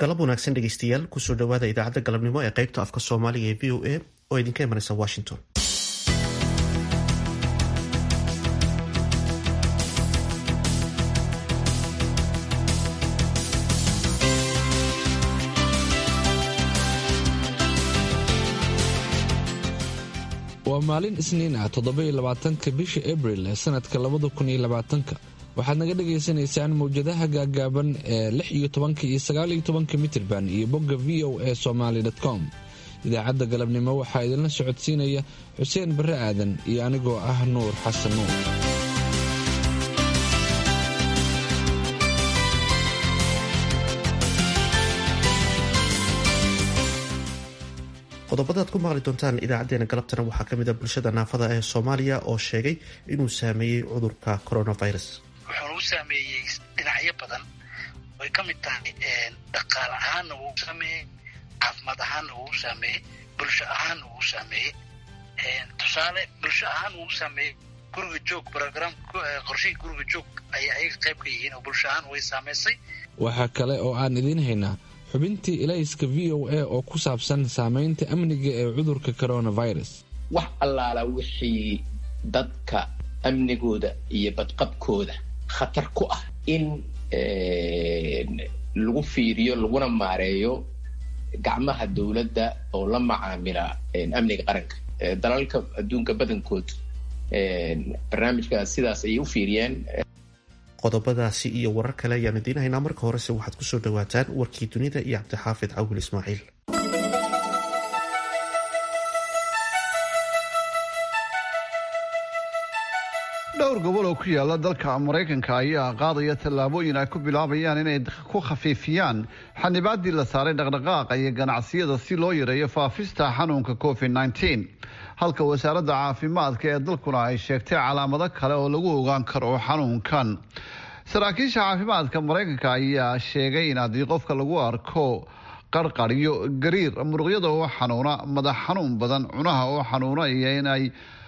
galab wanaagsan dhegeystayaal kusoo dhawaada idaacadda galabnimo ee qaybta afka soomaaliga ee v o a oo idinka imanaysa washington waa maalin isniin ah toddoba-iyo labaatanka bisha abril ee sanadka labada kun iyo labaatanka waxaad naga dhagaysanaysaan mawjadaha gaagaaban ee lix iyo tobanka iyo sagaaliyo tobanka mitirban iyo bogga v o a somaali com idaacadda galabnimo waxaa idinla socodsiinaya xuseen barre aadan iyo anigoo ah nuur xasan nuur qodobadaad ku maqli doontaan idaacadeena galabtana waxaa kamid a bulshada naafada ee soomaaliya oo sheegay inuu saameeyey cudurka coronavirus wuxuuna u saameeyey dhinacyo badan way ka mid tahay dhaqaal ahaanna wuu saameeyey caafimaad ahaanna wuu saameeyey bulsho ahaanna wuu saameeyey tusaale bulsho ahaan wuu saameeyey guriga joog brogram qorshihii guriga joog ayay ayaga qayb ka yihiin oo bulsho ahaan way saameysay waxaa kale oo aan idiin haynaa xubintii ilayska v o a oo ku saabsan saamaynta amniga ee cudurka coronavirus wax allaala wixii dadka amnigooda iyo badqabkooda khatar ku ah in lagu fiiriyo laguna maareeyo gacmaha dowladda oo la macaamila amniga qaranka dalalka adduunka badankood barnaamijkaas sidaas ayay u fiiriyeen qodobadaasi iyo warar kale ayaan idiin haynaa marka horese waxaad kusoo dhawaataan warkii dunida iyo cabdixaafid cawil ismaaciil dhowr gobol oo ku yaala dalka maraykanka ayaa qaadaya tallaabooyin ay ku bilaabayaan inay ku khafiifiyaan xanibaadii la saaray dhaqdhaqaaqa iyo ganacsiyada si loo yareeyo faafista xanuunka covid nteen halka wasaaradda caafimaadka ee dalkuna ay sheegtay calaamado kale oo lagu ogaan karo xanuunkan saraakiisha caafimaadka maraykanka ayaa sheegay in haddii qofka lagu arko qarqaryo gariir muruqyada oo xanuuna madax xanuun badan cunaha oo xanuuna iyo inay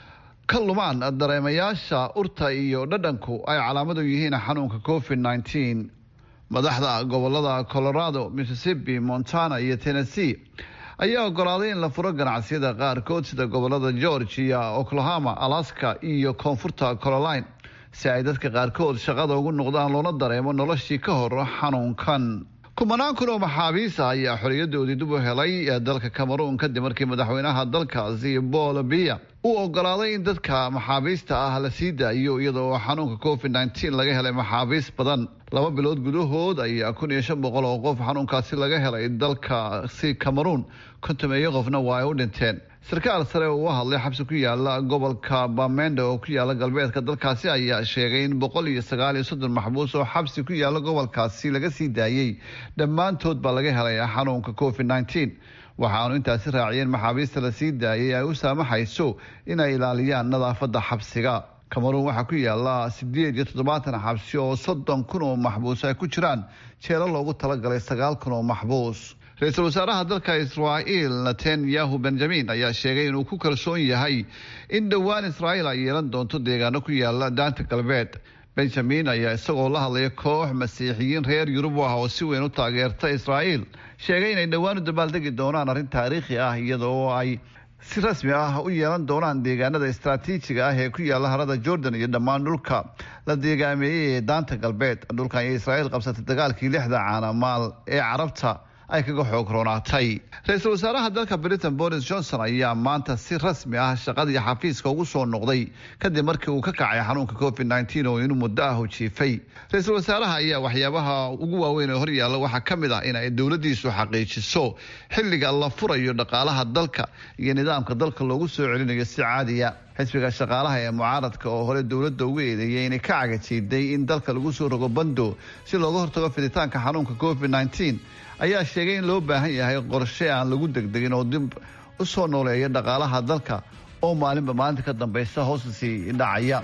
ka lumaan dareemayaasha urta iyo dhadhanku ay calaamadu yihiin xanuunka covid nteen madaxda gobolada colorado mississippi montana iyo tennessee ayaa ogolaaday in la furo ganacsiyada qaarkood sida gobolada georgia oklahoma alaska iyo koonfurta caroline si ay dadka qaarkood shaqada ugu noqdaan loona dareemo noloshii ka hor xanuunkan kumanaan kun oo maxaabiis ah ayaa xoriyadoodii dib u helay dalka cameroon kadib markii madaxweynaha dalkaasi paul biya uu ogolaaday in dadka maxaabiista ah la sii daayo iyadoo xanuunka covid nteen laga helay maxaabiis badan laba bilood gudahood ayaa kun iyo shan boqol oo qof xanuunkaasi laga helay dalkaasi cameroon kontameeyo qofna waa ay u dhinteen sarkaal sare oo u hadlay xabsi ku yaala gobolka bamenda oo ku yaala galbeedka dalkaasi ayaa sheegay in boqol iyo sagaal iyo soddon maxbuus oo xabsi ku yaala gobolkaasi laga sii daayey dhammaantood baa laga helay xanuunka covid nteen waxaanu intaasi raaciyeen maxaabiista la sii daayay ay u saamaxayso inay ilaaliyaan nadaafadda xabsiga cameroon waxaa ku yaala sideed iyo toddobaatan xabsi oo soddon kun oo maxbuus ay ku jiraan jeelo loogu talagalay sagaal kun oo maxbuus ra-iisul wasaaraha dalka israa'iil netanyahu benjamin ayaa sheegay inuu ku kalsoon yahay in dhowaan israa'iil ay yeelan doonto deegaano ku yaala daanta galbeed benjamin ayaa isagoo la hadlaya koox masiixiyiin reer yurub ah oo si weyn u taageerta israa'iil sheegay inay dhowaan u dabaaldegi doonaan arrin taariikhi ah iyadoo ay si rasmi ah u yeelan doonaan deegaanada istraatiijiga ah ee ku yaala harada jordan iyo dhammaan dhulka la deegaameeyey ee daanta galbeed dhulkan ayay israa'iil qabsatay dagaalkii lixda caanamaal ee carabta ay kaga xoog roonaatay ra-iisul wasaaraha dalka britain boris johnson ayaa maanta si rasmi ah shaqadii xafiiska ugu soo noqday kadib markii uu ka kacay xanuunka covid nteen oo inuu muddo ah jiifay ra-iisul wasaaraha ayaa waxyaabaha ugu waaweyn ee horyaalla waxaa ka mid ah in ay dowladiisu xaqiijiso xilliga la furayo dhaqaalaha dalka iyo nidaamka dalka loogu soo celinayo si caadiya xisbiga shaqaalaha ee mucaaradka oo hore dowladda ugu eedeeyay inay ka cagajiiday in dalka lagu soo rogo bando si looga hortago fiditaanka xanuunka covid nteen ayaa sheegay in loo baahan yahay qorshe aan lagu degdegin oo dib u soo nooleeya dhaqaalaha dalka oo maalinba maalinta ka dambaysa hoosta sii dhacaya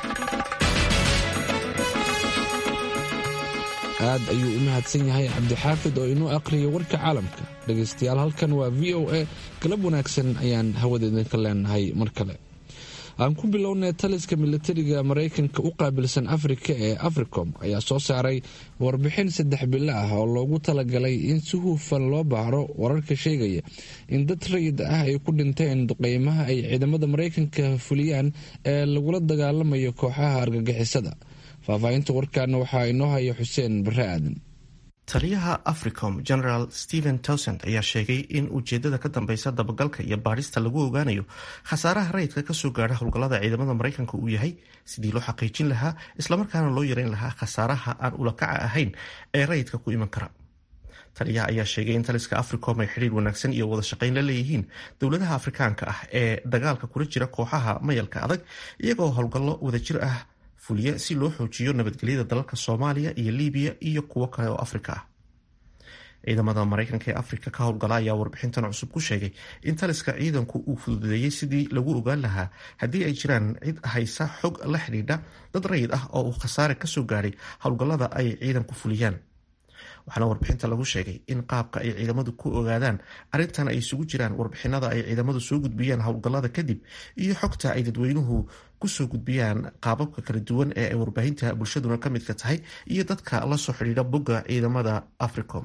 aad ayuu u mahadsan yahay cabdixaafid oo inuu aqriyo warka caalamka dhegaystayaal halkan waa v o a galab wanaagsan ayaan hawada idinka leenahay mar kale aan ku bilownay taliska militariga maraykanka u qaabilsan afrika ee africom ayaa soo saaray warbixin saddex bilo ah oo loogu talagalay in si hufan loo baaro wararka sheegaya in dad rayid ah ay ku dhinteen duqeymaha ay ciidamada maraykanka fuliyaan ee lagula dagaalamayo kooxaha argagixisada faahfaahinta warkaana waxaa inoo haya xuseen bare aadan taliyaha africom general stephen towsand ayaa sheegay in ujeedada ka dambeysa dabagalka iyo baadhista lagu ogaanayo khasaaraha rayidka kasoo gaadha howlgallada ciidamada maraykanka uu yahay sidii loo xaqiijin lahaa islamarkaana loo yareyn lahaa khasaaraha aan ulakaca ahayn ee rayidka ku iman kara taliyaha ayaa sheegay in taliska africom ay xidhiir wanaagsan iyo wada shaqayn la leeyihiin dowladaha afrikaanka ah ee dagaalka kula jira kooxaha mayalka adag iyagoo howlgallo wadajir ah fuliya si loo xoojiyo nabadgelyada dalalka soomaaliya iyo libiya iyo kuwo kale oo afrika ah ciidamada maraykanka ee afrika ka howlgala ayaa warbixintan cusub ku sheegay in taliska ciidanku uu fududeeyey sidii lagu ogaan lahaa haddii ay jiraan cid haysa xog la xidhiidha dad rayid ah oo uu khasaare kasoo gaadhay howlgallada ay ciidanku fuliyaan waxaana warbixinta lagu sheegay in qaabka ay ciidamadu ku ogaadaan arrintan ay isugu jiraan warbixinada ay ciidamadu soo gudbiyaan howlgallada kadib iyo xogta ay dadweynuhu kusoo gudbiyaan qaababka kala duwan ee ay warbaahinta bulshaduna ka midka tahay iyo dadka la soo xidhiidha bogga ciidamada africom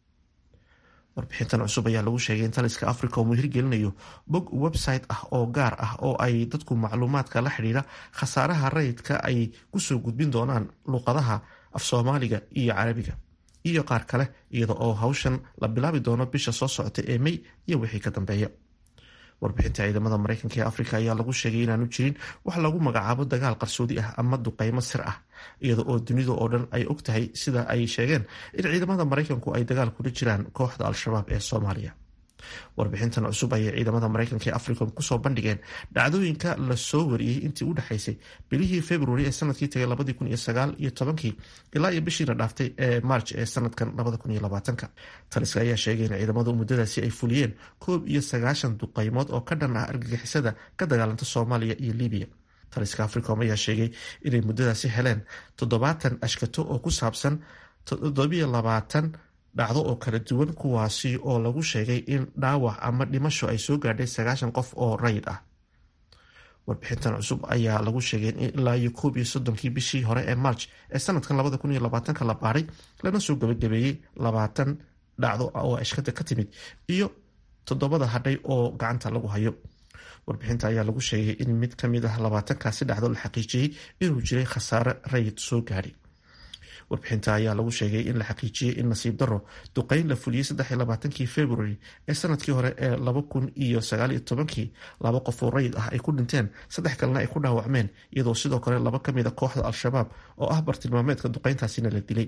warbixintan cusub ayaa lagu sheegay in taliska africom uu hirgelinayo bog website ah oo gaar ah oo ay dadku macluumaadka la xidhiidha khasaaraha rayidka ay kusoo gudbin doonaan luuqadaha af soomaaliga iyo carabiga iyo qaar kale iyada oo hawshan la bilaabi doono bisha soo socota ee may iyo wixii ka dambeeya warbixinta ciidamada maraykanka ee afrika ayaa lagu sheegay inaanu jirin wax lagu magacaabo dagaal qarsoodi ah ama duqeymo sir ah iyada oo dunida oo dhan ay og tahay sida ay sheegeen in ciidamada maraykanku ay dagaal kula jiraan kooxda al-shabaab ee soomaaliya warbixintan cusub ayay ciidamada maraykanka ee africom kusoo bandhigeen dhacdooyinka lasoo wariyey intii u dhexaysay bilihii februari ee sanadkii tagay labadii kun iyo sagaal iyo tobankii ilaa iyo bishiina dhaaftay ee march ee sanadkan labada kun iyo labaatanka taliska ayaa sheegay in ciidamadu muddadaasi ay fuliyeen koob iyo sagaashan duqeymood oo ka dhan ah argagixisada ka dagaalanta soomaaliya iyo libiya taliska africom ayaa sheegay inay muddadaasi heleen toddobaatan ashkato oo ku saabsan toddobiyo labaatan dhacdo oo kala duwan kuwaasi oo lagu sheegay in dhaawac ama dhimasho ay soo gaadhay sagaashan qof oo rayid ah warbixintan cusub ayaa lagu sheegay in ilaa iyo koob iyo soddonkii bishii hore ee march ee sanadkan labada kun iyo labaatanka la baaray lana soo gabagabeeyey labaatan dhacdo oo ashkada ka timid iyo toddobada hadhay oo gacanta lagu hayo warbixinta ayaa lagu sheegay in mid ka mid ah labaatankaasi dhacdo la xaqiijiyey inuu jiray khasaare rayid soo gaadhay warbixinta ayaa lagu sheegay in la xaqiijiyey in nasiib daro duqeyn la fuliyey saddexiy labaatankii february ee sanadkii hore ee laba kun iyo sagaaliyo tobankii laba qof oo rayid ah ay ku dhinteen saddex kalena ay ku dhaawacmeen iyadoo sidoo kale laba ka mid a kooxda al-shabaab oo ah bartilmaameedka duqeyntaasina la dilay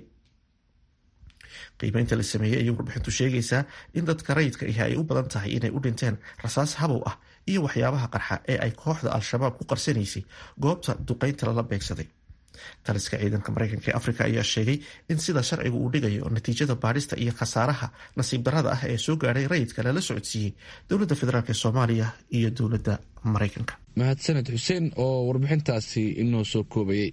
qiimeynta la sameeyey ayay warbixintu sheegaysaa in dadka rayidka ahi ay u badan tahay inay u dhinteen rasaas habow ah iyo waxyaabaha qarxa ee ay kooxda al-shabaab ku qarsanaysay goobta duqeynta lala beegsaday taliska ciidanka maraykanka ee afrika ayaa sheegay in sida sharcigu uu dhigayo natiijada baadhista iyo khasaaraha nasiib darada ah ee soo gaadhay rayidka lala socodsiiyey dowladda federaalk ee soomaaliya iyo dowladda maraykanka mahadsaned xuseen oo warbixintaasi inoo soo koobayay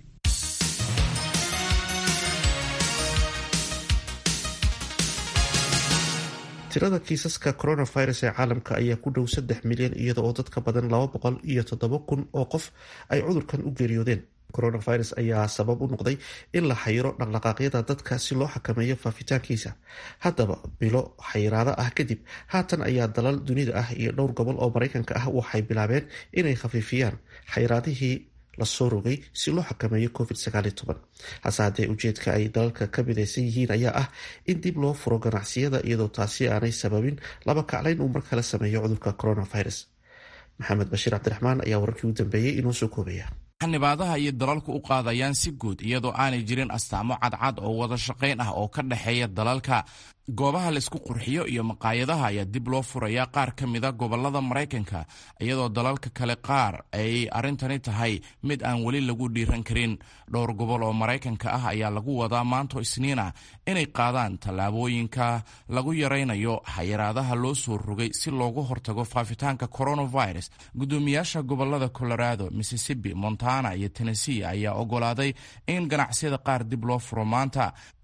tirada kiisaska coronavirus ee caalamka ayaa ku dhow saddex milyan iyada oo dadka badan laba boqol iyo toddoba kun oo qof ay cudurkan u geeriyoodeen coronavirus ayaa sabab u noqday in la xayiro dhaqdhaqaaqyada dadka si loo xakameeyo faafitaankiisa haddaba bilo xayiraado ah kadib haatan ayaa dalal dunida ah iyo dhowr gobol oo maraykanka ah waxay bilaabeen inay khafiifiyaan xayiraadihii lasoo rogay si loo xakameeyo covid hase haddee ujeedka ay dalalka ka midaysan yihiin ayaa ah in dib loo furo ganacsiyada iyadoo taasi aanay sababin laba kaclayn uu mar kale sameeyo cudurka coronavirus maxamed bashiir cabdiraxmaan ayaa wararkii u dambeeyey inoo soo koobaya xanibaadaha iyo dalalku u qaadayaan si guud iyadoo aanay jirin astaamo cadcad oo wada shaqayn ah oo ka dhexeeya dalalka goobaha laysku qurxiyo iyo maqaayadaha ayaa dib loo furaya qaar ka mida gobolada maraykanka iyadoo dalalka kale qaar ay arrintani tahay mid aan weli lagu dhiiran karin dhowr gobol oo maraykanka ah ayaa lagu wadaa maanto isniina inay qaadaan tallaabooyinka lagu yaraynayo xayiraadaha loo soo rogay si loogu hortago faafitaanka coronavirus guddoomiyaasha gobolada colorado mississippi montana iyo tennessee ayaa ogolaaday in ganacsiyada qaar dib loo furo maanta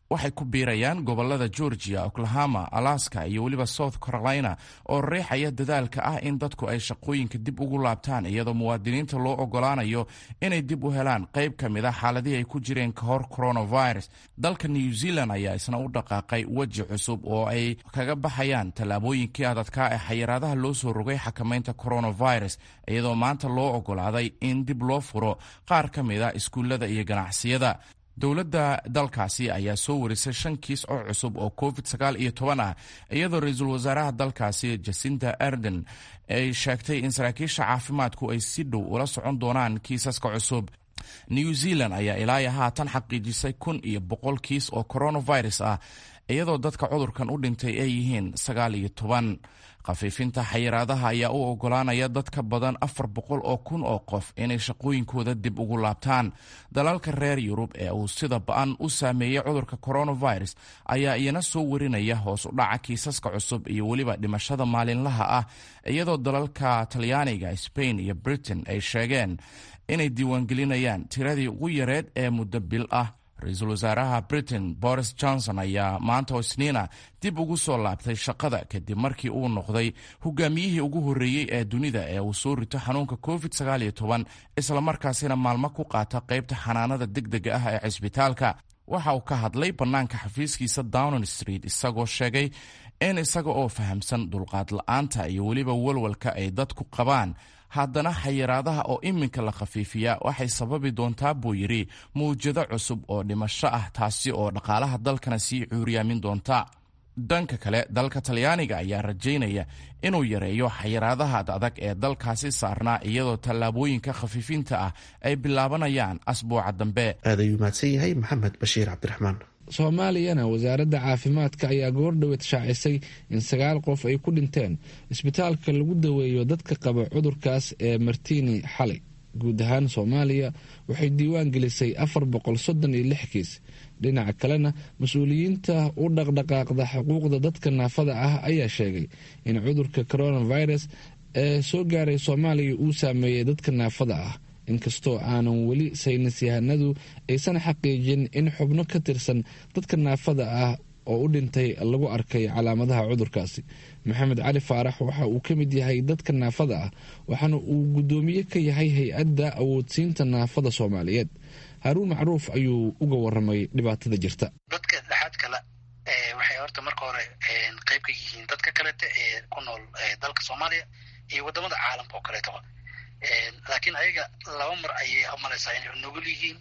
waxay ku biirayaan gobolada georgia oklahoma alaska iyo weliba south carolina oo riixaya dadaalka ah in dadku ay shaqooyinka dib ugu laabtaan iyadoo muwaadiniinta loo ogolaanayo inay dib u helaan qayb ka mid a xaaladihii ay ku jireen ka hor coronavirus dalka new zealand ayaa isna u dhaqaaqay weji cusub oo ay kaga baxayaan tallaabooyinkii adadkaa ee xayiraadaha loo soo rogay xakamaynta coronavirus iyadoo maanta loo ogolaaday in dib loo furo qaar ka mid a iskuullada iyo ganacsiyada dowladda dalkaasi ayaa soo warisay shan kiis oo cusub oo covid sagaal iyo toban ah iyadoo ra-iisul wasaaraha dalkaasi jasinta arden ay sheegtay in saraakiisha caafimaadku ay si dhow ula socon doonaan kiisaska cusub new zealand ayaa ilaayo haatan xaqiijisay kun iyo boqol kiis oo coronavirus ah iyadoo dadka cudurkan u dhintay ay yihiin sagaal iyo toban khafiifinta xayiraadaha ayaa u ogolaanaya dad ka badan afar boqol oo kun oo qof inay shaqooyinkooda dib ugu laabtaan dalalka reer yurub ee uu sida ba-an u saameeyey cudurka coronavirus ayaa iyana soo warinaya hoos u dhaca kiisaska cusub iyo weliba dhimashada maalinlaha ah iyadoo dalalka talyaaniga spain iyo britain ay sheegeen inay diiwaangelinayaan tiradii ugu yareed ee muddo bil ah ra-iisul wasaaraha britain boris johnson ayaa maanta oo isniina dib ugu soo laabtay shaqada kadib markii uu noqday hogaamiyihii ugu horreeyey ee dunida ee uu soo rito xanuunka covid islamarkaasina maalmo ku qaata qaybta xanaanada degdega ah ee cisbitaalka waxa uu ka hadlay bannaanka xafiiskiisa downing street isagoo sheegay in isaga oo fahamsan dulqaad la-aanta iyo weliba walwalka ay dadku qabaan haddana xayiraadaha oo iminka la khafiifiyaa waxay sababi doontaa buu yidhi mawjado cusub oo dhimasho ah taasi oo dhaqaalaha dalkana sii cuuriyaamin doonta dhanka kale dalka talyaaniga ayaa rajaynaya inuu yareeyo xayiraadaha adag ee dalkaasi saarnaa iyadoo tallaabooyinka khafiifinta ah ay bilaabanayaan asbuuca dambe aad ayuu mahadsan yahay maxamed bashiir cabdiraxmaan soomaaliyana wasaaradda caafimaadka ayaa goordhoweed shaacisay in sagaal qof ay ku dhinteen isbitaalka lagu daweeyo dadka qaba cudurkaas ee martiini xalay guud ahaan soomaaliya waxay diiwaan gelisay afar boqol soddon iyo lix kiis dhinaca kalena mas-uuliyiinta u dhaqdhaqaaqda xuquuqda dadka naafada ah ayaa sheegay in cudurka coronavirus ee soo gaaray soomaaliya uu saameeyey dadka naafada ah inkastoo aanan weli saynis yahanadu aysan xaqiijin in xubno ka tirsan dadka naafada ah oo u dhintay lagu arkay calaamadaha cudurkaasi maxamed cali faarax waxa uu ka mid yahay dadka naafada ah waxaana uu guddoomiye ka yahay hay-adda awoodsiinta naafada soomaaliyeed haruun macruuf ayuu uga waramay dhibaatada jirta dadka dhexaad kale waxay horta marka hore qayb ka yihiin dadka kalete ee ku nool dalka soomaaliya iyo wadamada caalamka oo kaleetoba laakiin ayaga laba mar ayay umalaysaa inay nugul yihiin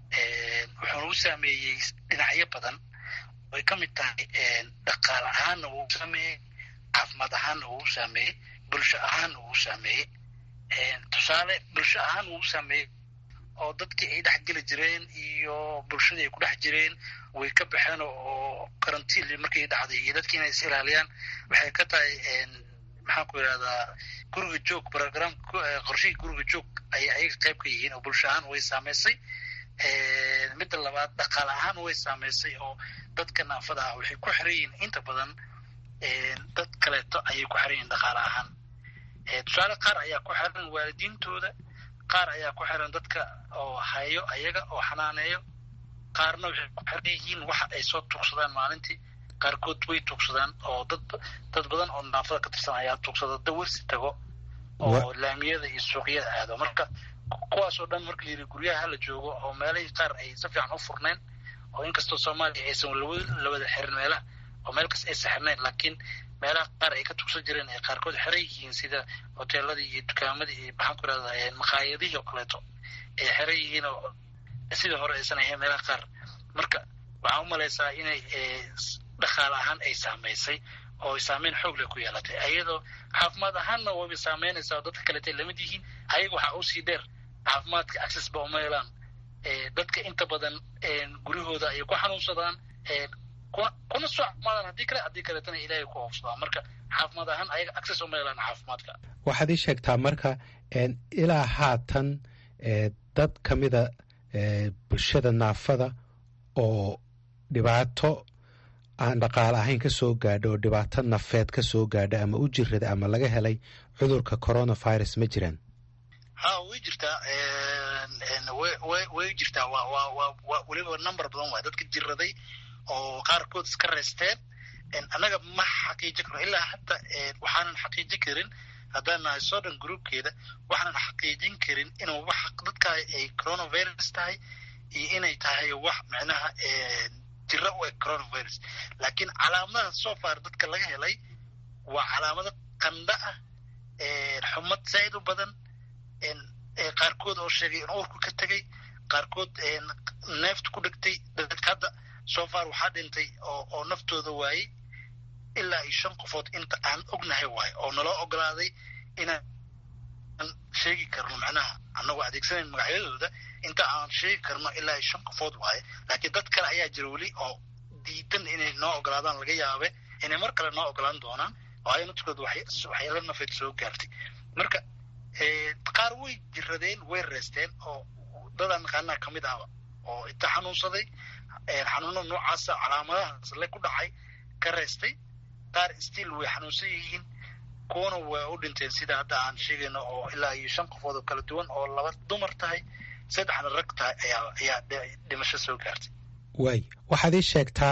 wuxuuna u saameeyey dhinacyo badan ay ka mid tahay dhaqaale ahaanna wuu saameeyey caafimaad ahaanna wuu saameeyey bulsho ahaanna wuu saameeyey tusaale bulsho ahaan wuu saameeyey oo dadkii ay dhex geli jireen iyo bulshadii ay ku dhex jireen way ka baxeen oo karantiil markii dhacday iyo dadkii inay is ilaaliyaan waxay ka tahay maxaan ku yidhahdaa guriga joog program qorshihii guriga joog ayay ayaga qayb ka yihiin oo bulsho ahaan way saameysay midda labaad dhaqaale ahaan way saameysay oo dadka naafada ah waxay ku xiran yihiin inta badan dad kaleeto ayay ku xiran yihiin dhaqaale ahaan tusaale qaar ayaa ku xiran waalidiintooda qaar ayaa ku xiran dadka oo hayo ayaga oo xanaaneeyo qaarna waxay ku xiran yihiin waxa ay soo tuugsadaan maalintii qaarkood way tuugsadaan oo dad dad badan oo naafada ka tirsan ayaa tuugsada dawarsi tago oo laamiyada iyo suuqyada aado marka kuwaas oo dhan marka la yidhi guryaha hala joogo oo meelahii qaar ay si fiican u furnayn oo inkastoo soomaaliya aysan la wada xirin meelaha oo meel kas aysan xirnayn laakiin meelaha qaar ay ka tugsan jireen ay qaarkood xiran yihiin sida hoteeladii iyo dukaamadii iyo maxaan ku irahdaa maqaayadihii oo kaleeto ay xiran yihiin oo sidii hore aysan ahayn meelaha qaar marka waxaan u malaysaa inay dhaqaale ahaan ay saamaysay oo ay saameyn xoog leh ku yeelatay ayadoo caafimaad ahaanna wayba saameynaysaa oo dadka kaleetay lamid yihiin ayaga waxaa usii dheer caafimaadka access ba uma helaan dadka inta badan guryahooda ayay ku xanuunsadaan kuna soo caafimaadaan haddii kale haddii kaleetana ilaahay ku oofsadaan marka caafimaad ahaan ayaga access uma helaan caafimaadka waxaad ii sheegtaa marka ilaa haatan dad ka mida bulshada naafada oo dhibaato aan dhaqaale ahayn ka soo gaadho oo dhibaato nafeed ka soo gaadha ama u jirada ama laga helay cudurka coronavirus ma jiraan ha way jirtaa way jirtaa weliba number badan waay dadka jiraday oo qaarkood iska reysteen annaga ma xaqiijin karno ilaa hadda waxaanan xaqiijin karin haddaan nahay sodan groupkeeda waxaanan xaqiijin karin inuu wax dadka ay coronavirus tahay iyo inay tahay wax macnaha jiro u eg coronavirus laakiin calaamadaha so far dadka laga helay waa calaamado qandha ah xumad zaa'id u badan qaarkood oo sheegay in uurku ka tegay qaarkood neefta ku dhegtay dadka hadda so far waxaa dhintay oo naftooda waayey ilaa iyo shan qofood inta aan ognahay waayo oo naloo ogolaaday inaan sheegi karno macnaha annagoo adeegsanayn magacyadooda inta aan sheegi karno ilaa iyo shan qofood waaye laakiin dad kale ayaa jira weli oo diidan inay noo ogolaadaan laga yaabe inay mar kale noo ogolaan doonaan oo ay naftkooda waxyaala nafeed soo gaartay marka qaar way jiradeen way reesteen oo dadaan naqaanaa kamid ahba oo inta xanuunsaday xanuuno noocaasa calaamadahaas le ku dhacay ka reestay qaar stiil way xanuunsan yihiin kuwana waa u dhinteen sida hadda aan sheegayno oo ilaa iyo shan qofood oo kala duwan oo laba dumar tahay saddexna rag tahay ayaa ayaa dhimasho soo gaartay waay waxaad ii sheegtaa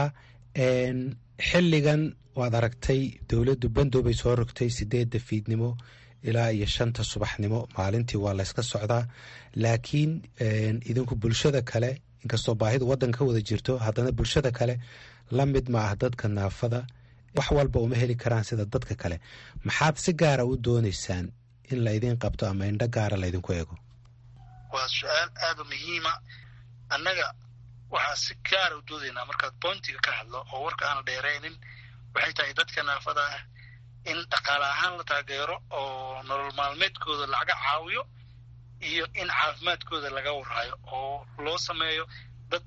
xilligan waad aragtay dowladdu bandoobay soo rogtay sideedda fiidnimo ilaa iyo shanta subaxnimo maalintii waa layska socdaa laakiin idinku bulshada kale inkastoo baahidu waddan ka wada jirto haddana bulshada kale la mid ma ah dadka naafada wax walba uma heli karaan sida dadka kale maxaad si gaara u doonaysaan in laydin qabto ama indho gaara laydinku eego waa su-aal aada u muhiima annaga waxaa si gaara u doodaynaa markaad bointiga ka hadlo oo warka aana dheeraynin waxay tahay dadka naafada ah in dhaqaale ahaan la taageero oo nolol maalmeedkooda laga caawiyo iyo in caafimaadkooda laga warhayo oo loo sameeyo dad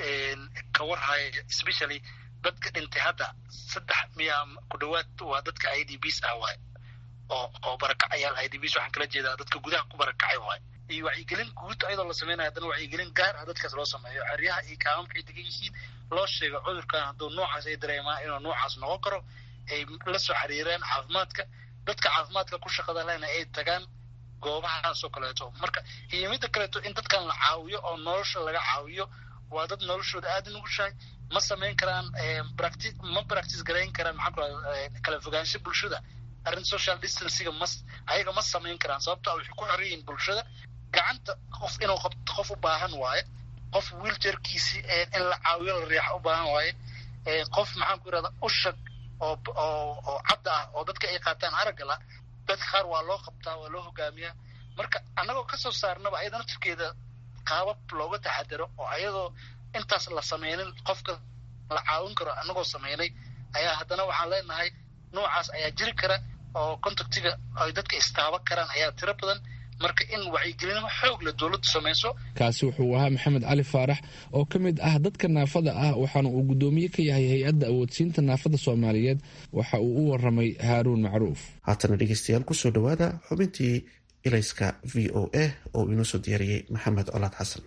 ka warhaya especially dadka dhintay hadda saddex miya ku dhawaad waa dadka i d bs ah waay oo oo barakacayaal i d bs waxaan kala jeedaa dadka gudaha ku barakacay waay iyo wacyigelin guud ayadoo la sameynaya haddana wacyigelin gaar ah dadkaas loo sameeyo xeryaha iyo kaamamkay degan yihiin loo sheego cudurkan hadduu noocaas ay dareemaan inuu noocaas noqon karo ay la soo xiriireen caafimaadka dadka caafimaadka ku shaqada lena ay tagaan goobahaasoo kaleeto marka iyo midda kaleeto in dadkan la caawiyo oo nolosha laga caawiyo waa dad noloshooda aada nugushahay ma samayn karaan practi ma practice garayn karaan maxaa ku kala fogaansho bulshada arrin social distancega ma ayaga ma samayn karaan sababto waxay ku xoran yihiin bulshada gacanta qof inuu qabto qof u baahan waaye qof wiiljarkiisi in la caawiyo la riixa u baahan waaye qof maxaan ku irahda ushag oo oo oo cadda ah oo dadka ay qaataan aragala dadka qaar waa loo qabtaa waa loo hogaamiyaa marka annagoo kasoo saarnaba ayada naftirkeeda qaabab looga taxadaro oo ayadoo intaas la sameynin qofka la caawin karo annagoo sameynay ayaa haddana waxaan leenahay noocaas ayaa jiri kara oo contactiga ay dadka istaaban karaan ayaa tiro badan marka in wacyigelino xoog la dowladdu samayso kaasi wuxuu ahaa maxamed cali faarax oo ka mid ah dadka naafada ah waxaana uu guddoomiye ka yahay hay-adda awoodsiinta naafada soomaaliyeed waxa uu u waramay haaruun macruuf haatana dhegeystayaal kusoo dhowaada xubintii ilayska v o a oo inoo soo diyaariyey maxamed colaad xasan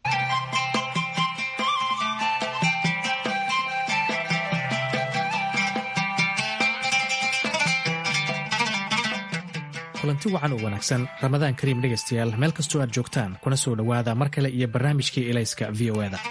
kulanti wacan oo wanaagsan ramadaan kariim dhegaystayaal meel kastoo aad joogtaan kuna soo dhowaada mar kale iyo barnaamijkii ilayska v o eda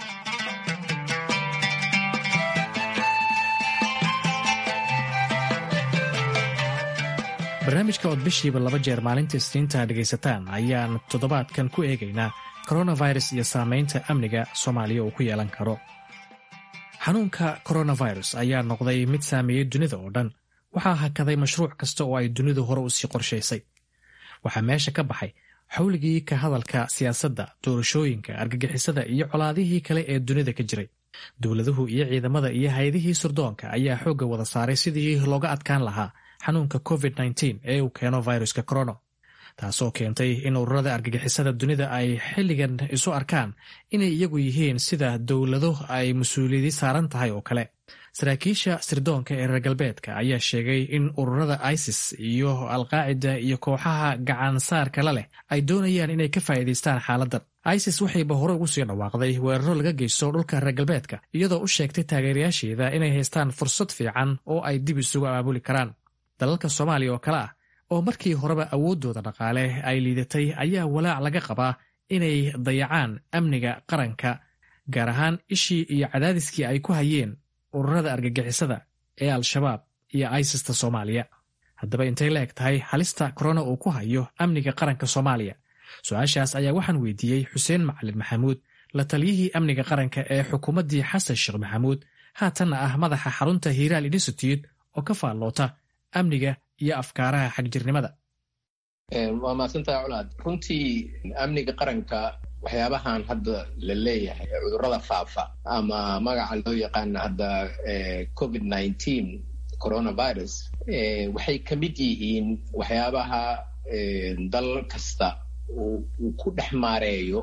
barnaamijka ood bishiiba laba jeer maalinta isniinta dhegaysataan ayaan toddobaadkan ku eegaynaa koronavirus iyo saamaynta amniga soomaaliya uu ku yeelan karo xanuunka koronavirus ayaa noqday mid saameeyey dunida oo dhan waxaa hakaday mashruuc kasta oo ay dunidu hore usii qorshaysay waxaa meesha ka baxay xawligii ka hadalka siyaasadda doorashooyinka argagixisada iyo colaadihii kale ee dunida ka jiray dowladuhu iyo ciidamada iyo hay-adihii surdoonka ayaa xoogga wada saaray sidii looga adkaan lahaa xanuunka covid ee uu keeno viruska corono taasoo keentay in ururada argagixisada dunida ay xilligan isu arkaan inay iyagu yihiin sida dowlado ay mas-uuliyadi saaran tahay oo kale saraakiisha sirdoonka ee reer galbeedka ayaa sheegay in ururada isis iyo alqaacida iyo kooxaha gacansaarka la leh ay doonayaan inay ka faa'iidaystaan xaaladdan isis waxayba hore ugu sii dhawaaqday weeraro laga geysto dhulka reer galbeedka iyadoo u sheegtay taageerayaasheeda inay haystaan fursad fiican oo ay dib isugu abaabuli karaan dalalka soomaaliya oo kale ah oo markii horeba awooddooda dhaqaale ay liidatay ayaa walaac laga qabaa inay dayacaan amniga qaranka gaar ahaan ishii iyo cadaadiskii ay ku hayeen ururada argagixisada ee al-shabaab iyo isista soomaaliya haddaba intay la eg tahay halista korona uu ku hayo amniga qaranka soomaaliya su-aashaas ayaa waxaan weydiiyey xuseen macalin maxamuud la taliyihii amniga qaranka ee xukuumaddii xasan sheekh maxamuud haatanna ah madaxa xarunta hiiraal institute oo ka faalloota amniga iyo afkaaraha xagjirnimada waa mahadsantaha colaad runtii amniga qaranka waxyaabahan hadda la leeyahay cudurrada faafa ama magaca loo yaqaana hadda covid nineteen coronavirus waxay ka mid yihiin waxyaabaha dal kasta uu ku dhex maareeyo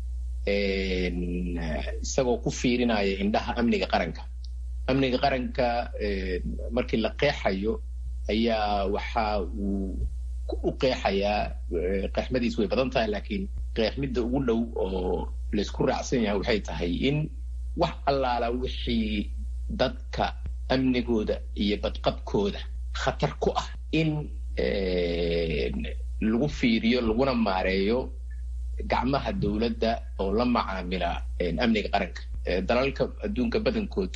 isagoo ku fiirinaya indhaha amniga qaranka amniga qaranka markii la qeexayo ayaa waxa uu u qeexayaa qeexmadiis way badan tahay laakiin qeexmidda ugu dhow oo laysku raacsan yahay waxay tahay in wax allaala wixii dadka amnigooda iyo badqabkooda khatar ku ah in lagu fiiriyo laguna maareeyo gacmaha dowladda oo la macaamila amniga qaranka dalalka adduunka badankood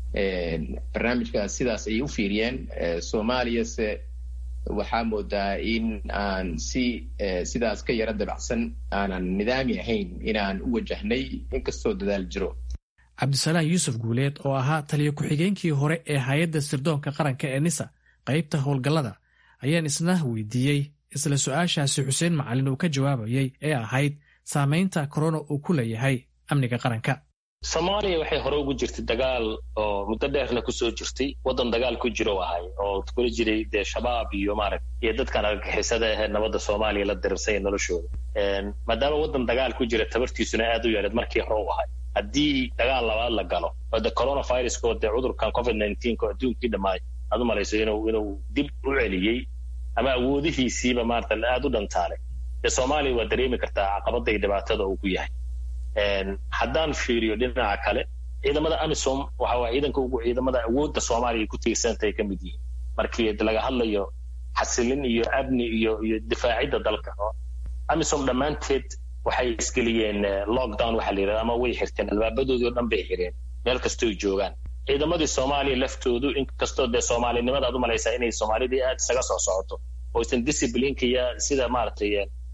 barnaamijkaas sidaas ayay u fiiriyeen soomaaliyase waxaa moodaa in aan si sidaas ka yaro dabacsan aanan nidaami ahayn inaan u wajahnay inkastoo dadaal jiro cabdisalaan yuusuf guuleed oo ahaa taliyo ku-xigeenkii hore ee hay-adda sirdoonka qaranka ee nisa qaybta howlgallada ayaan isna weydiiyey isla su-aashaasi xuseen macalin uu ka jawaabayey ee ahayd saamaynta korona uu ku leeyahay amniga qaranka soomaaliya waxay hore ugu jirtay dagaal oo muddo dheerna kusoo jirtay waddan dagaal ku jiro ahay oo kula jiray dee shabaab iyo maaragt iyo dadkan argagixisada ahee nabadda soomaaliya la dirirsanya noloshooda maadaama waddan dagaal ku jira tabartiisuna aad u yareed markii hore u ahay haddii dagaal labaad la galo oo de coronaviruska oo dee cudurkan covid nineteenka oo adduunkii dhammaay aad u malayso inuu inuu dib u celiyey ama awoodihiisiiba maarata aad u dhantaalay dee soomaaliya waa dareemi kartaa caqabada iyo dhibaatada uu ku yahay haddaan fiiriyo dhinaca kale ciidamada amisom waxa waa ciidanka ugu ciidamada awoodda soomaaliya ay ku tiirsantahay ka mid yihiin markii laga hadlayo xasilin iyo amni iyo iyo difaacidda dalka amisom dhammaanteed waxay isgeliyeen lockdown waxaa la yidhahda ama way xirteen albaabadoodii o dhan bay xireen meel kastooy joogaan ciidamadii soomaaliya laftoodu inkastoo dee soomaalinimada aad u malaysaa inay soomaalidii aad isaga soo socoto oysan disciplineka iyo sida maaragtay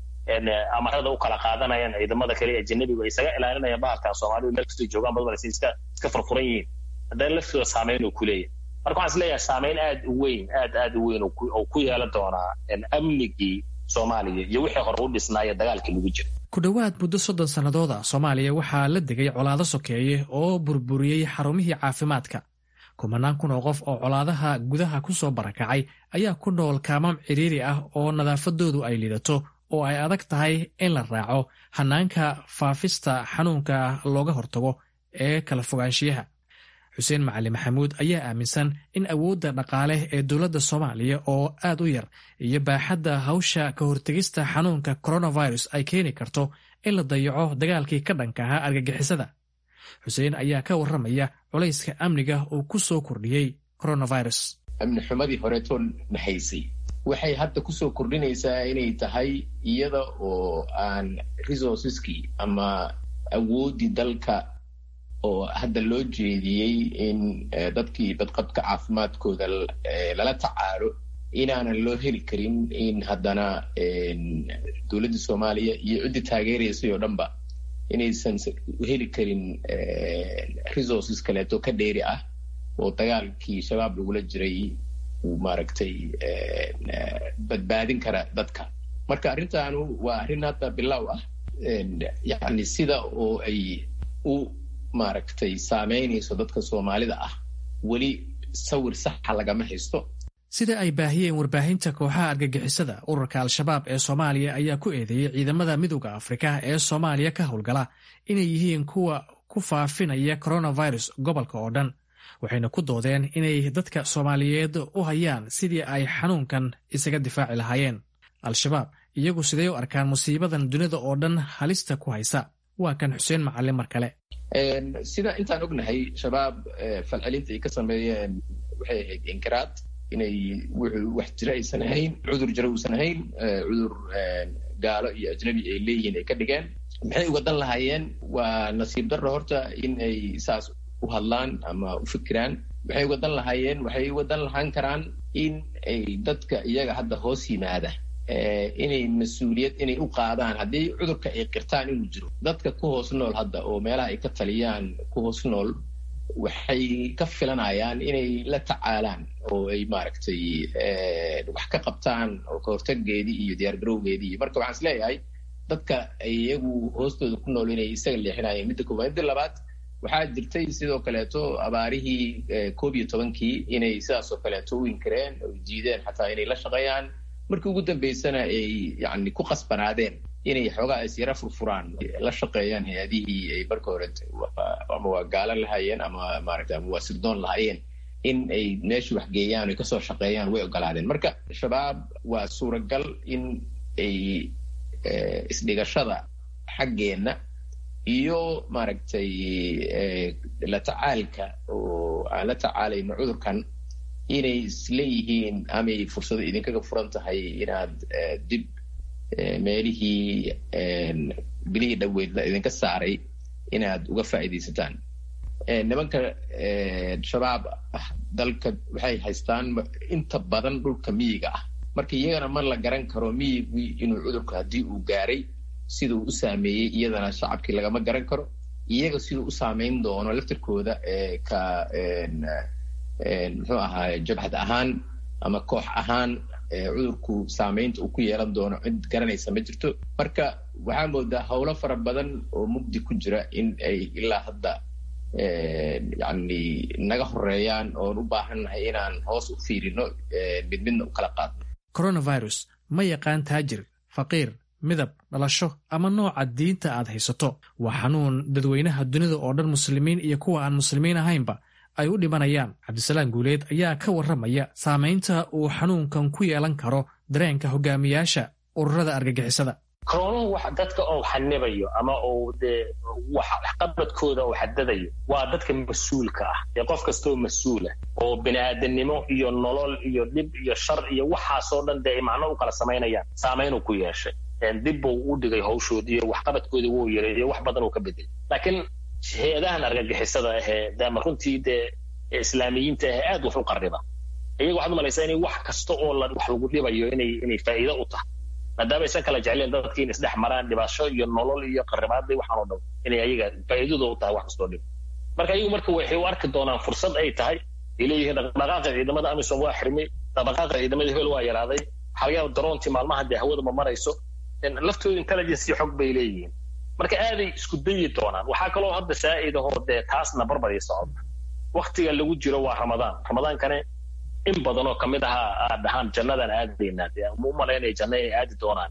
amarada u kala qaadanayaan ciidamada kale ajanabigu ay isaga ilaalinayaan bahalkan soomaalidu meel kastoo joogaan bad malaysa iska iska furfuran yihiin haddana laftooda saameyn uu ku leeyahay marka waxaan is leeyahay saameyn aad u weyn aad aad u weyn oo ku yeelan doonaa amnigii soomaaliya iyo wixii hore u dhisnaaya dagaalkii lagu jira ku dhowaad muddo soddon sannadooda soomaaliya waxaa la degay colaado sokeeye oo burburiyey xarumihii caafimaadka kumanaan kun oo qof oo colaadaha gudaha ku soo barakacay ayaa ku nool kaamam cidhiiri ah oo nadaafadoodu ay liidato oo ay adag tahay in la raaco hanaanka faafista xanuunka looga hortago ee kala fogaanshiyaha xuseen macali maxamuud ayaa aaminsan in awoodda dhaqaale ee dowladda soomaaliya oo aad u yar iyo baaxadda hawsha ka hortegista xanuunka coronavirus ay keeni karto in la dayaco dagaalkii ka dhanka ahaa argagixisada xuseen ayaa ka warramaya culayska amniga uu ku soo kordhiyey coronavirus amni xumadii horeetoo nahaysay waxay hadda kusoo kordhinaysaa inay tahay iyada oo aan resourceskii ama awooddii dalka oo hadda loo jeediyey in dadkii badqabka caafimaadkooda lala tacaalo inaanan loo heli karin in haddana dowladda soomaaliya iyo ciddii taageeraysay oo dhanba inaysan heli karin resources kaleeto ka dheeri ah oo dagaalkii shabaab lagula jiray uu maaragtay badbaadin kara dadka marka arrintaanu waa arrin hadda bilow ah yacni sida oo ay u maaragtay saameynayso dadka soomaalida ah weli sawir saxa lagama haysto sida ay baahiyeen warbaahinta kooxaha argagixisada ururka al-shabaab ee soomaaliya ayaa ku eedeeyey ciidamada midooda afrika ee soomaaliya ka howlgala inay yihiin kuwa ku faafinaya coronavirus gobolka oo dhan waxayna ku doodeen inay dadka soomaaliyeed u hayaan sidii ay xanuunkan isaga difaaci lahaayeen al-shabaab iyagu sidee u arkaan musiibadan dunida oo dhan halista ku haysa waa kan xuseen macalin mar kale sida intaan ognahay shabaab falcelinta ay ka sameeyeen waxay ahayd inkiraad inay wuxuu wax jira aysan ahayn cudur jira uusan ahayn cudur gaalo iyo ajnabi ay leeyihiin ay ka dhigeen maxay uga dan lahaayeen waa nasiib darro horta in ay saas u hadlaan ama u fikiraan waxay wadan lahaayeen waxay wadan lahaan karaan in ay dadka iyaga hadda hoos yimaada inay mas-uuliyad inay u qaadaan haddii cudurka ay qirtaan inuu jiro dadka ku hoos nool hadda oo meelaha ay ka taliyaan ku hoos nool waxay ka filanayaan inay la tacaalaan oo ay maaragtay wax ka qabtaan oo kahortageedii iyo diyaargarowgeedii iyo marka waxaan is leeyahay dadka iyagu hoostooda ku nool inay isaga leexinayeen midda koowaad midda labaad waxaa jirtay sidoo kaleeto abaarihii koob iyo tobankii inay sidaas oo kaleeto u inkireen oo diideen xataa inay la shaqeeyaan markii ugu dambeysana ay yani ku qasbanaadeen inay xoogaa isyara furfuraan la shaqeeyaan hay-adihii ay marka hore ama waa gaalo lahaayeen ama maaragta ama waa sirdoon lahaayeen in ay meeshii waxgeeyaan ay kasoo shaqeeyaan way ogolaadeen marka shabaab waa suuragal in ay isdhigashada xaggeenna iyo maaragtay la tacaalka oo aan la tacaalayno cudurkan inay isleeyihiin amay fursado idinkaga furan tahay inaad dib meelihii bilihii dhaweydna idinka saaray inaad uga faa'iidaysataan nimanka shabaab ah dalka waxay haystaan inta badan dhulka miyiga ah marka iyagana ma la garan karo miyigii inuu cudurku haddii uu gaaray siduu u saameeyey iyadana shacabkii lagama garan karo iyaga siduu u saameyn doono laftirkooda ka muxuu ahaay jabhad ahaan ama koox ahaan cudurku saameynta uu ku yeelan doono cid garanaysa ma jirto marka waxaa moodaa howlo fara badan oo mugdi ku jira in ay ilaa hadda yani naga horeeyaan oon u baahannahay inaan hoos u fiirino mid midna u kala qaadno coronavirus ma yaqaan taajir faqiir midab dhalasho ama nooca diinta aad haysato waa xanuun dadweynaha dunida oo dhan muslimiin iyo kuwa aan muslimiin ahaynba ay u dhimanayaan cabdisalaam guuleed ayaa ka warramaya saamaynta uu xanuunkan ku yeelan karo dareenka hogaamiyaasha ururada argagixisada koroonuhu wax dadka oo xanibayo ama uu dee waxqabadkooda oo xadadayo waa dadka mas-uulka ah ee qof kastoo mas-uula oo bini'aadanimo iyo nolol iyo dhib iyo shar iyo waxaasoo dhan dee ay macno u kala samaynayaan saamaynuu ku yeeshay dib buu u dhigay hawshoodii iyo waxqabadkoodii wuu yareeyo wax badan uu ka bedelay laakiin hay-adahan argagixisada ahee dama runtii dee islaamiyiinta ahee aad wax u qarriba iyaga waxaad umalaysaa inay wax kasta oo wax lagu dhibayo inay inay faa'iido u tahay maadaama aysan kala jecleen dadkii in isdhex maraan dhibasho iyo nolol iyo qarribaadii waxaan oo dhan inay ayaga faa'iidadooda u tahay wax kastoo dhib marka iyagu marka waxay u arki doonaan fursad ay tahay ay leeyihiin dhaqdhaqaaqa ciidamada amisom waa xirmay dhaqdhaqaaqa ciidamada hebel waa yaraaday waxaa laga yaaba daroontii maalmaha dee hawada ma marayso laftooda intelligence iyo xog bay leeyihiin marka aaday isku dayi doonaan waxaa kaloo hadda saa'id ahoo dee taasna barbaray socota waktiga lagu jiro waa ramadaan ramadaankane in badan oo kamid ahaa aad dhahaan jannadaan aadaynaa dee ma u malaynaya janna inay aadi doonaan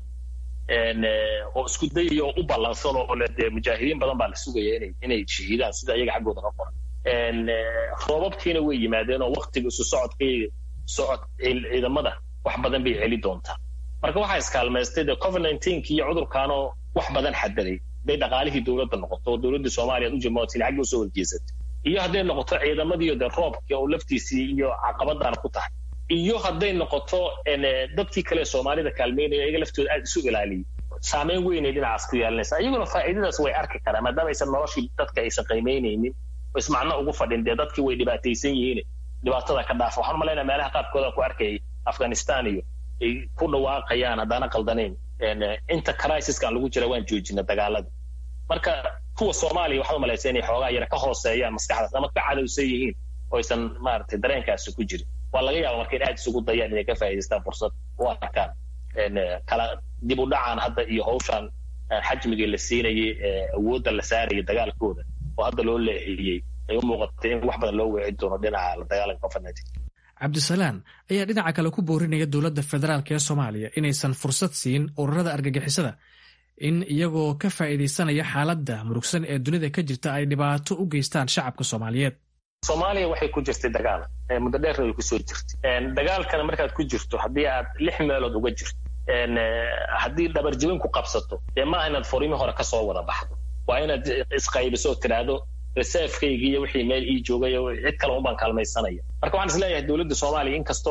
oo isku dayaya oo u ballansan oo le dee mujaahidiin badan baa la sugaya inay inay shahiidaan sida iyaga xaggooda ka qoran roobabkiina way yimaadeen oo waktiga isu socodkii socod ciidamada wax badan bay celi doontaa marka waxaa iskaalmaystay dee covid nineteen-ki iyo cudurkaanoo wax badan xadaday hadday dhaqaalihii dowladda noqoto oo dowladda soomaaliya ad u jimootiin xaggii usoo horjeesatay iyo hadday noqoto ciidamadiiyo dee roobkii oo laftiisii iyo caqabadaana ku tahay iyo hadday noqoto dadkii kale soomaalida kaalmeynaya iyaga laftooda aad isu ilaaliyay saameyn weynay dhinacaas ku yeelanaysa iyaguna faa'iidadaas way arki karaan maadaama aysan noloshii dadka aysan qiimeynaynin oo ismacno ugu fadhin dee dadkii way dhibaataysan yihiin dhibaatada ka dhaafa waxaan umalaynaya meelaha qaarkooda ku arkayay afghanistan iyo ay ku dhawaaqayaan haddaana qaldanayn inta crisiskan lagu jira waan joojina dagaalada marka kuwa soomaaliya waxaad umalaysa inay xoogaa yara ka hooseeyaan maskaxdaas ama ka cadowsan yihiin oo aysan maaragtay dareenkaasi ku jirin waa laga yaaba marka in aad isugu dayaan inay ka faa'idaystaan fursad u arkaan kala dib u dhacaan hadda iyo hawshan xajmigii la siinayay awoodda la saarayay dagaalkooda oo hadda loo leexiyey ay u muuqatay in wax badan loo weeci doono dhinaca la dagaalanka covid nineteen cabdisalaan ayaa dhinaca kale ku boorinaya dowladda federaalk ee soomaaliya inaysan fursad siin ururada argagixisada in iyagoo ka faa'iidaysanaya xaaladda murugsan ee dunida ka jirta ay dhibaato u geystaan shacabka soomaaliyeed soomaaliya waxay ku jirtay dagaal muddo dheerna way kusoo jirtay dagaalkana markaad ku jirto haddii aad lix meelood uga jirto haddii dhabarjibin ku qabsato dee maaha inaad furimi hore kasoo wada baxdo waa inaad isqaybiso oo tidhaahdo reserfkaygi iyo wixii meel ii joogay cid kale unbaan kaalmaysanaya marka waxaan isleeyahay dowladda soomaaliya inkastoo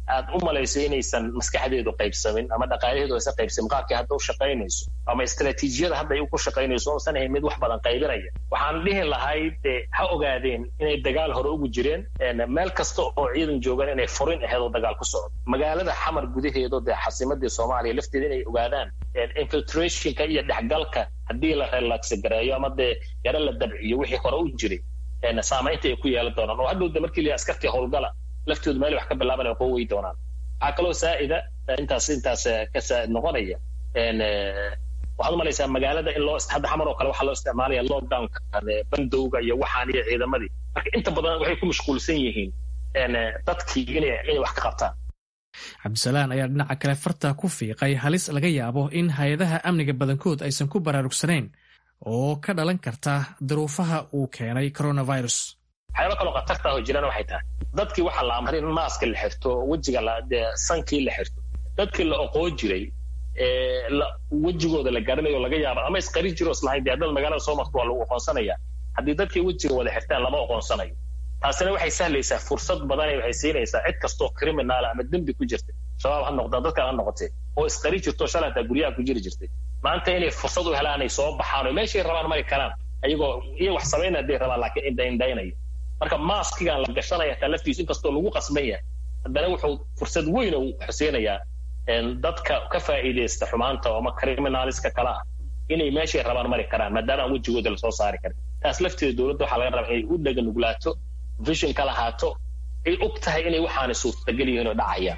aad u malaysay inaysan maskaxdeedu qaybsamin ama dhaqaalaheedu aysan qaybsamin qaabkii hadda u shaqaynayso ama istaraatiijiyada hadda ay ku shaqaynayso uusan ahayn mid wax badan qaybinaya waxaan dhihi lahayd de ha ogaadeen inay dagaal hore ugu jireen meel kasta oo ciidan joogaan inay furin aheed oo dagaal ku socdo magaalada xamar gudaheedo dee xasimadii soomaaliya lafteeda inay ogaadaan infiltrationka iyo dhexgalka haddii la relaxa gareeyo ama dee yaro la dabciyo wixii hore u jiray saamaynta ay ku yeelan doonaan oo hadhow de markii la askartii howlgala laftoodu meel wax ka bilaabanaya kuwa wey doonaan waxaa kaloo saa'ida intaas intaas ka saa'id noqonaya waxaad umalaysaa magaalada in loo hadda xamar oo kale waxaa loo isticmaalaya lockdownka bandowga iyo waxaan iyo ciidamadii marka inta badan waxay ku mashquulsan yihiin dadkii inay inay wax ka qabtaan cabdisalaan ayaa dhinaca kale farta ku fiiqay halis laga yaabo in hay-adaha amniga badankood aysan ku baraarugsanayn oo ka dhalan karta duruufaha uu keenay coronavirus waxyaaba kaloo khatarta ah oo jiraan waxay tahay dadkii waxaa la amray in maaska la xirto wejiga sankii la xirto dadkii la oqoon jiray wejigooda la garanayo laga yaaba ama isqari jiro islahayn dee haddad magaalada soo marto waa lagu oqoonsanaya haddii dadkii wejiga wada xirtaan lama oqoonsanayo taasina waxay sahlaysaa fursad badanay waxay siinaysaa cid kastoo criminaala ama dembi ku jirta shabaab ha noqda dadkan ha noqotee oo isqari jirto shalay hataa guryaha ku jiri jirtay maanta inay fursad u helaan ay soo baxaan oo meeshay rabaan mari karaan ayagoo iyo wax samayn hadday rabaan laakiin indhaindhaynaya marka maaskigan la gashanaya hataa laftiisu inkastoo lagu qasban yahay haddana wuxuu fursad weyn u xuseynayaa dadka ka faa'iidaysta xumaanta oo ama criminaliska kale ah inay meeshay rabaan mari karaan maadaama aan wejigooda lasoo saari karin taas lafteeda dowladda waxaa laga rabaa inay u dhega nuglaato vision ka lahaato ay og tahay inay waxaana suurtagal yihiin oo dhacayaan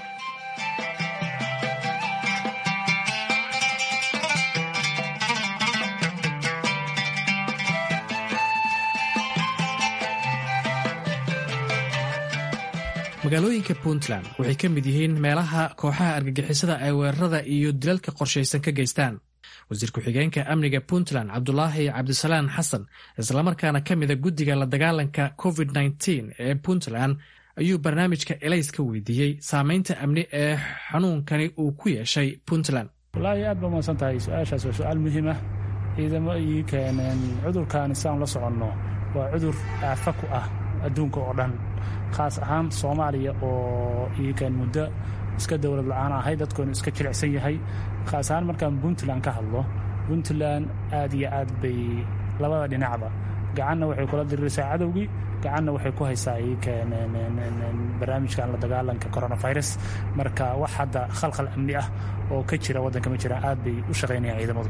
magaalooyinka puntland waxay ka mid yihiin meelaha kooxaha argagixisada ay weerarada iyo dilalka qorshaysan ka geystaan wasiir ku-xigeenka amniga puntland cabdulaahi cabdisalaan xasan islamarkaana ka mida guddiga la dagaalanka covid -9 ee puntland ayuu barnaamijka elays ka weydiiyey saameynta amni ee xanuunkani uu ku yeeshay puntland wallaahi aad ba umadsan tahay su-aashaas waa su-aal muhiim ah ciidamo ii keeneen cudurkan isaan la soconno waa cudur aafa ku ah adduunka oo dhan khaas ahaan soomaaliya oo iikan muddo iska dowlad la-aan ahay dadkoonu iska jilicsan yahay khaas ahaan markaan puntland ka hadlo puntland aad iyo aad bay labada dhinacba gacanna waxay kula diriraysaa cadowgii gacanna waxay ku haysaa iikan barnaamijkan la dagaalanka coronavirus marka wax hadda khalkhal amni ah oo ka jira waddanka ma jiraan aad bay u shaqaynayaan ciidamadu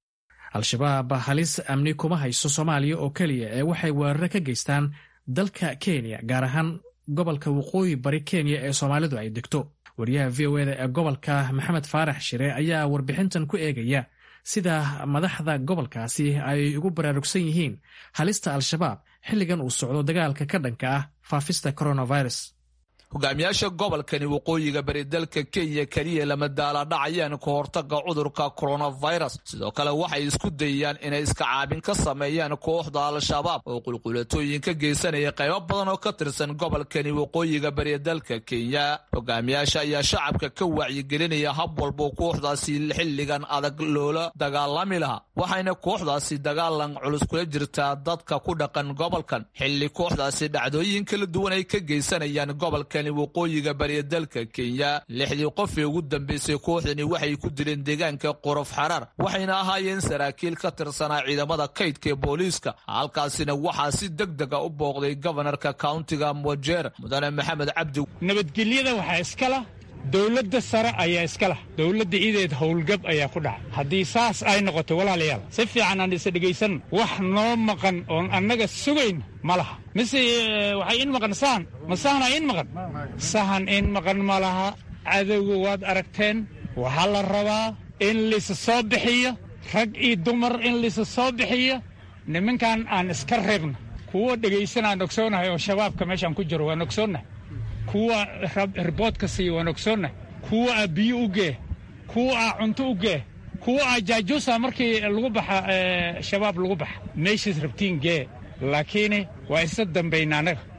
al-shabaab halis amni kuma hayso soomaaliya oo keliya ee waxay weeraro ka geystaan dalka kenya gaar ahaan gobolka waqooyi bari kenya ee soomaalidu ay degto wariyaha v o eda ee gobolka maxamed faarax shire ayaa warbixintan ku eegaya sida madaxda gobolkaasi ay ugu baraarugsan yihiin halista al-shabaab xilligan uu socdo dagaalka ka dhanka ah faafista coronavirus hogaamiyaasha gobolkani waqooyiga bari dalka kenya keliya lama daaladhacayaan ka hortaga cudurka coronavirus sidoo kale waxay isku dayayaan inay iska caabin ka sameeyaan kooxda al-shabaab oo qulqulatooyin ka geysanaya qaybo badan oo ka tirsan gobolkani waqooyiga bari dalka kenya hogaamiyaasha ayaa shacabka ka wacyigelinaya hab walbo kooxdaasi xilligan adag loola dagaalami lahaa waxayna kooxdaasi dagaalan culus kula jirtaa dadka ku dhaqan gobolkan xilli kooxdaasi dhacdooyin kala duwan ay ka geysanayaan gobolka waqooyiga bariya dalka kenya lixdii qofii ugu dambeysay kooxdani waxay ku dileen deegaanka qorof xaraar waxayna ahaayeen saraakiil ka tirsanaa ciidamada kaydka ee booliiska halkaasina waxaa si deg dega u booqday gobanarka kauntiga mojeer mudane maxamed cabdi nabadgelyada waxaa iskala dowladda sare ayaa iska lah dowladda ideed howlgab ayaa ku dhaca haddii saas ay noqoto walaalayaal si fiican aan isa dhegaysan wax noo maqan oon annaga sugayn ma laha mise waxay in maqan sahan ma sahana in maqan sahan in maqan ma laha cadowga waad aragteen waxaa la rabaa in laysa soo bixiyo rag iyo dumar in laysa soo bixiyo nimankan aan iska reebno kuwa dhegaysanaan ogsoonahay oo shabaabka meeshaan ku jiro waan ogsoonnahay kuwa riboodka siiya waan ogsoonnah kuwa aa biyo u gee kuwa aa cunto u gee kuwa aa jaajuusa markii lagu baxa shabaab lagu baxa meeshaas rabtiin gee laakiin waa isa dambayna annaga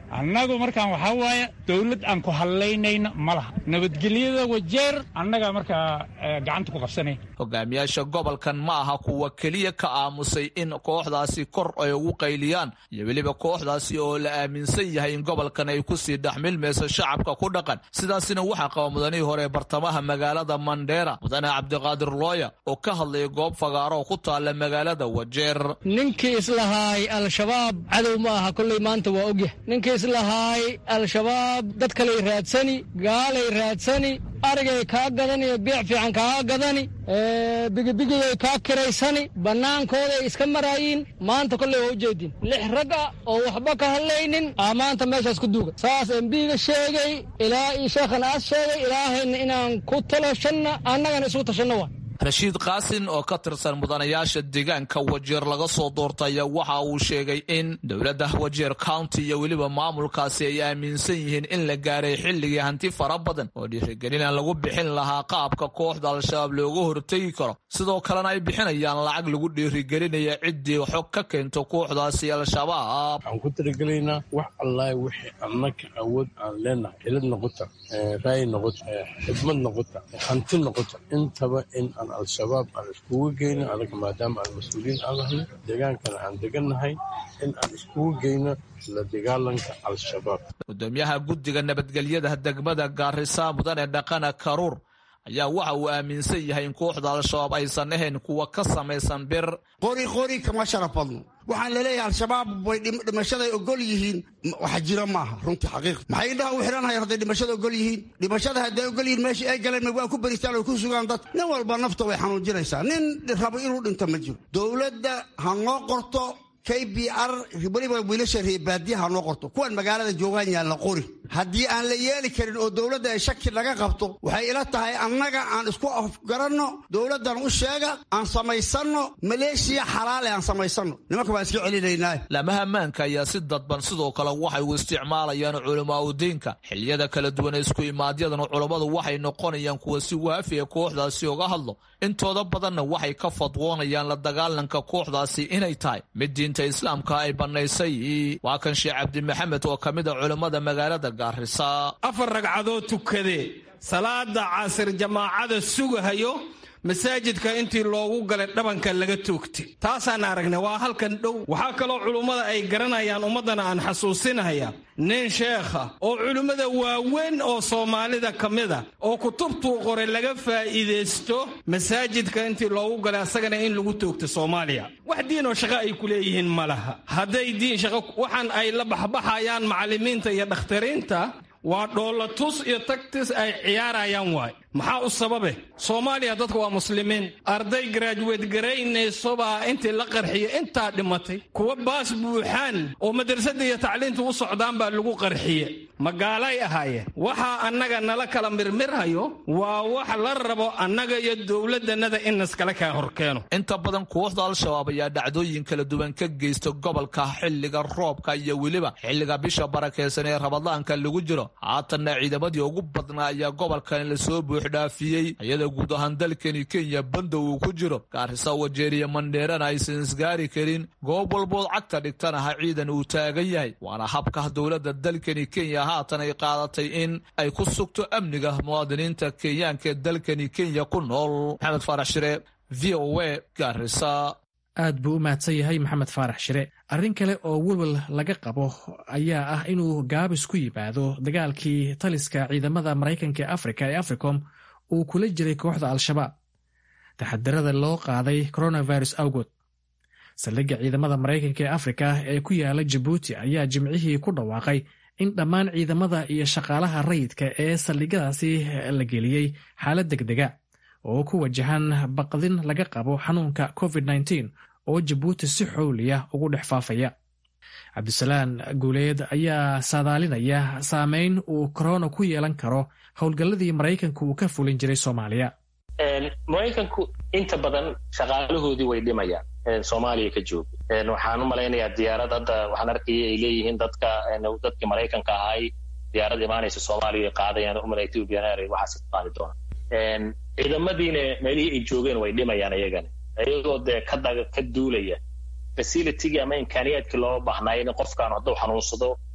annagu markaan waxaa waaye dowlad aan ku hadlaynayna ma laha nabadgelyada wajeer annagaa markaa gacanta ku qabsanay hogaamiyaasha gobolkan ma aha kuwa keliya ka aamusay in kooxdaasi kor ay ugu qayliyaan iyo weliba kooxdaasi oo la aaminsan yahay in gobolkan ay kusii dhexmilmayso shacabka ku dhaqan sidaasina waxaa qaba mudanihii hore bartamaha magaalada mandheera mudane cabdiqaadir looya oo ka hadlaya goob fagaaro ku taalla magaalada wajeer ninkii islahaay al-shabaab cadow ma aha kolley maanta waa ogyah ninkii islahaay al-shabaab dad kaley raadsani gaalay raadsani arigay kaa gadani biic fiican kaa gadani bigibigiyay kaa kiraysani bannaankooday iska maraayiin maanta kolley waa ujeedin lix rag ah oo waxba ka hadlaynin aa maanta meeshaas ku duuga saas embiga sheegay ilaa io sheekhan aas sheegay ilaahayna inaan ku talashanna annagana isugu tashanno waa rashiid kaasin oo ka tirsan mudanayaasha deegaanka wajeer laga soo doortaya waxa uu sheegay in dowladda wajeer county iyo weliba maamulkaasi ay aaminsan yihiin in la gaaray xilligii hanti fara badan oo dhiirigelin lagu bixin lahaa qaabka kooxda al-shabaab looga hortegi karo sidoo kalena ay bixinayaan lacag lagu dhiirigelinaya ciddii xog ka keento kooxdaasi al-shabaab waxaan ku talagelaynaa wax allaah wixii annaka awood aan leenahay xilad noqota raay noqota xidmad noqota hanti noqota intaba in al-shabaab aan iskugu geyno anaga maadaama aan mas-uuliyiin aan lahno deegaankana aan degannahay in aan iskugu geyno la dagaalanka al-shabaab gudoomiyaha guddiga nabadgelyada degmada gaarisa mudane dhaqana karuur ayaa waxa uu aaminsan yahay in kooxda al-shabaab aysan ahayn kuwa ka samaysan bir qori qori kama sharaf badno waxaan laleeyahay al-shabaab way dhimashaday ogol yihiin waxa jira maaha runtii xaqiiq maxay indhaha u xidhanayaan hadday dhimashada ogol yihiin dhimashada hadday ogol yihiin meeshii ay galeen ma waa ku beristaan oo ku sugaan dad nin walba nafta way xanuujinaysaa nin rabo inuu dhinto ma jiro dowladda ha noo qorto k b r weliba wiilasha reebaadiyaha noo qorto kuwan magaalada joogaan yaan la qori haddii aan la yeeli karin oo dowladda ay shaki laga qabto waxay ila tahay annaga aan isku afgaranno dowladdan u sheega aan samaysanno maleeshiya xalaale aan samaysanno nimanka waan iska celinaynaa laamaha ammaanka ayaa si dadban sidoo kale waxay u isticmaalayaan culamaa udiinka xiliyada kala duwan ee isku imaadyadan culammadu waxay noqonayaan kuwa si waafiya kooxdaasi uga hadlo intooda badanna waxay ka fadwoonayaan la dagaalanka kooxdaasi inay tahay mid diinta islaamka ay bannaysay waa kan sheekh cabdi maxamed oo ka mid a culammada magaalada gaarisa afar ragcadood tukadee salaada casir jamaacada sugahayo masaajidka intii loogu galay dhabanka laga toogtay taasaan aragnay waa halkan dhow waxaa kaloo culummada ay garanayaan ummaddana aan xasuusinaya nin sheekha oo culimmada waaweyn oo soomaalida ka mid a oo kutubtuu qoray laga faa'iidaysto masaajidka intii loogu galay asagana in lagu toogto soomaaliya wax diinoo shaqo ay ku leeyihiin ma laha hadday diin shaqo waxaan ay la baxbaxayaan macallimiinta iyo dhakhtariinta waa dhoolatus iyo tagtis ay ciyaarayaan waay maxaa u sababe soomaaliya dadka waa muslimiin arday garaajuweed garaynaysobaa intii la qarxiya intaa dhimatay kuwa baas buuxaan oo madrasadda iyo tacliinta u socdaan baa lagu qarxiye magaalay ahaayeen waxaa annaga nala kala mirmirhayo waa wax la rabo annaga iyo dowladannada in naskala kaa horkeeno inta badan kooxda al-shabaab ayaa dhacdooyin kala duwan ka geysta gobolka xilliga roobka iyo weliba xilliga bisha barakeysan ee rabadaanka lagu jiro haatanna ciidamadii ugu badnaa ayaa gobolkan lasoo buuxdhaafiyey iyada guud ahaan dalkani kenya banda uu ku jiro gaarisa wajeeriya mandheerana aysan isgaari karin goob walbood cagta dhigtanaha ciidan uu taagan yahay waana habka dowladda dalkani kenya haatan ay qaadatay in ay ku sugto amniga muwaadiniinta kenyaanka ee dalkani kenya ku nool maxamed faarax shire v o a gaarisa aad buu u mahadsan yahay maxamed faarax shire arrin kale oo welwel laga qabo ayaa ah inuu gaabis ku yimaado dagaalkii taliska ciidamada maraykanka ee afrika ee africom uu kula jiray kooxda al-shabaab taxadarada loo qaaday coronavirus awgood saldhigga ciidamada maraykanka ee afrika ee ku yaala jabuuti ayaa jimcihii ku dhawaaqay in dhammaan ciidamada iyo shaqaalaha rayidka ee saldhigyadaasi la geliyey xaalad degdega oo ku wajahan baqdin laga qabo xanuunka covid oo jabuuti si xowliya ugu dhex faafaya cabdisalaan guuleed ayaa saadaalinaya saameyn uu korona ku yeelan karo howlgalladii maraykanku uu ka fulin jiray soomaaliya maraykanku inta badan shaqaalahoodii way dhimayaan soomaaliya ka jooga waxaan u malaynayaa diyaarad hadda waxaan arkaya ay leeyihiin dadka dadkii maraykanka ahay diyaarad imaanaysa soomaaliya ay qaadayaan umar ethiopian air waxaas ku qaadi doonaan ciidamadiina meelihii ay joogeen way dhimayaan iyagana iyagoo dee ka duulaya facilitygii ama imkaaniyaadkii loo baahnaayo in qofkaan hadduu xanuunsado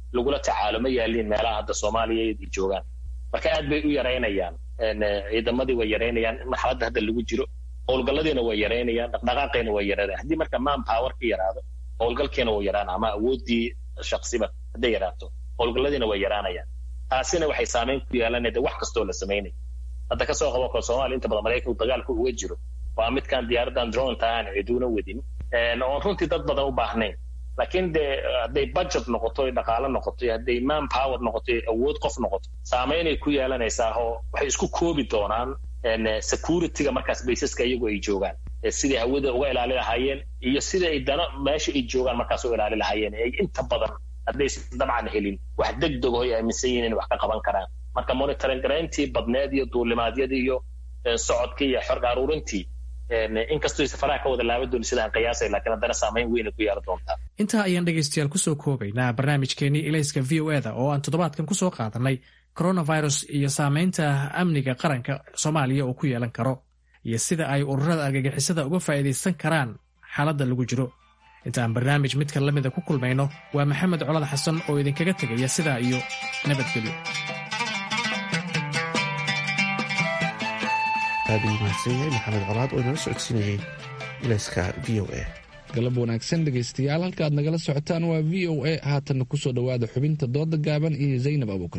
lagula tacaalo ma yaaliin meelaha hadda soomaaliya ay joogaan marka aad bay u yaraynayaan ciidamadii way yaraynayaan marxaladda hadda lagu jiro howlgalladiina way yaraynayaan dhaqdhaqaaqayna way yaraynayaan haddii marka man power ka yaraado howlgalkiina wuu yaraan ama awooddii shaksiba hadday yaraato howlgalladiina way yaraanayaan taasina waxay saameyn ku yeelanayda wax kastoo la samaynayo hadda kasoo qabo kale soomaaliya inta badan maraykanku dagaalka uga jiro waa midkaan diyaaradan dronta aan ciduuna wadin oon runtii dad badan u baahnayn laakiin dee hadday budget noqoto dhaqaalo noqoto hadday man power noqoto awood qof noqoto saameynay ku yeelanaysaa oo waxay isku koobi doonaan securityga markaas baysaska iyagu ay joogaan sidai hawada uga ilaali lahaayeen iyo sida ay dana meesha ay joogaan markaas u ilaali lahaayeen ay inta badan haddaysan dabcan helin wax degdeg oo ay aaminsan yihiin in wax ka qaban karaan marka monitoring garayntii badneed iyo duulimaadyadii iyo socodkii iyo xorga aruurintii inkastoo safaraha ka wada laaban dooni sidaan qiyaasay laakiin haddana saamayn weyn ku yeelan doontaa intaa ayaan dhegaystayaal kusoo koobaynaa barnaamijkeenii ilayska v o eda oo aan toddobaadkan kusoo qaadanay coronavirus iyo saamaynta amniga qaranka soomaaliya uu ku yeelan karo iyo sida ay ururada argagixisada uga faa'iidaysan karaan xaaladda lagu jiro inta aan barnaamij midka la mida ku kulmayno waa maxamed colad xasan oo idinkaga tegaya sidaa iyo nabadgelyo aad u mahadsan yahay maxamed colaad oo inala socodsiinayay ilayska v o a galab wanaagsan dhegaystayaal halka aad nagala socotaan waa v o a haatanna ku soo dhowaada xubinta dooda gaaban iyo zaynab abuukar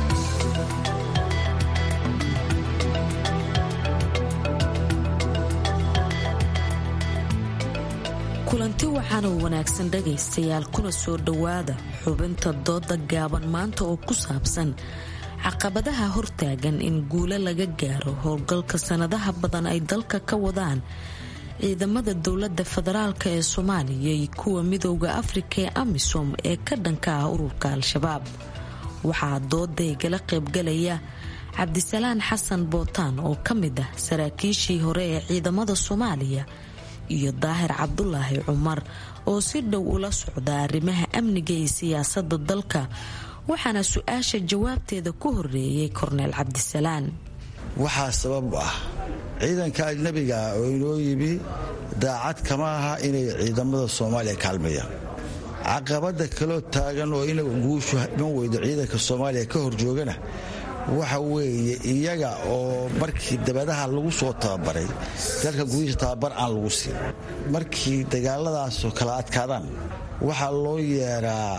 kulanti waxaana wanaagsan dhegaystayaal kuna soo dhowaada xubinta dooda gaaban maanta oo ku saabsan caqabadaha hortaagan in guulo laga gaaro howlgalka sanadaha badan ay dalka ka wadaan ciidamada dowlada federaalk ee soomaaliya iyo kuwa midooda afrika ee amisom ee ka dhanka ah ururka al-shabaab waxaa doodaygala qaybgalaya cabdisalaan xasan bootaan oo ka mid ah saraakiishii hore ee ciidamada soomaaliya iyo daahir cabdulaahi cumar oo si dhow ula socda arrimaha amniga iyo siyaasada dalka waxaana su-aasha jawaabteeda ku horeeyay korneel cabdisalaan waxaa sabab u ah ciidanka ajnabiga ah oo inoo yimi daacad kama aha inay ciidamada soomaaliya kaalmayaan caqabada kaloo taagan oo ina guushu iman weydo ciidanka soomaaliya ka horjoogana waxa weeye iyaga oo markii dabadaha lagu soo tababaray dalka gudihiisa tababar aan lagu siin markii dagaaladaasoo kala adkaadaan waxaa loo yeeraa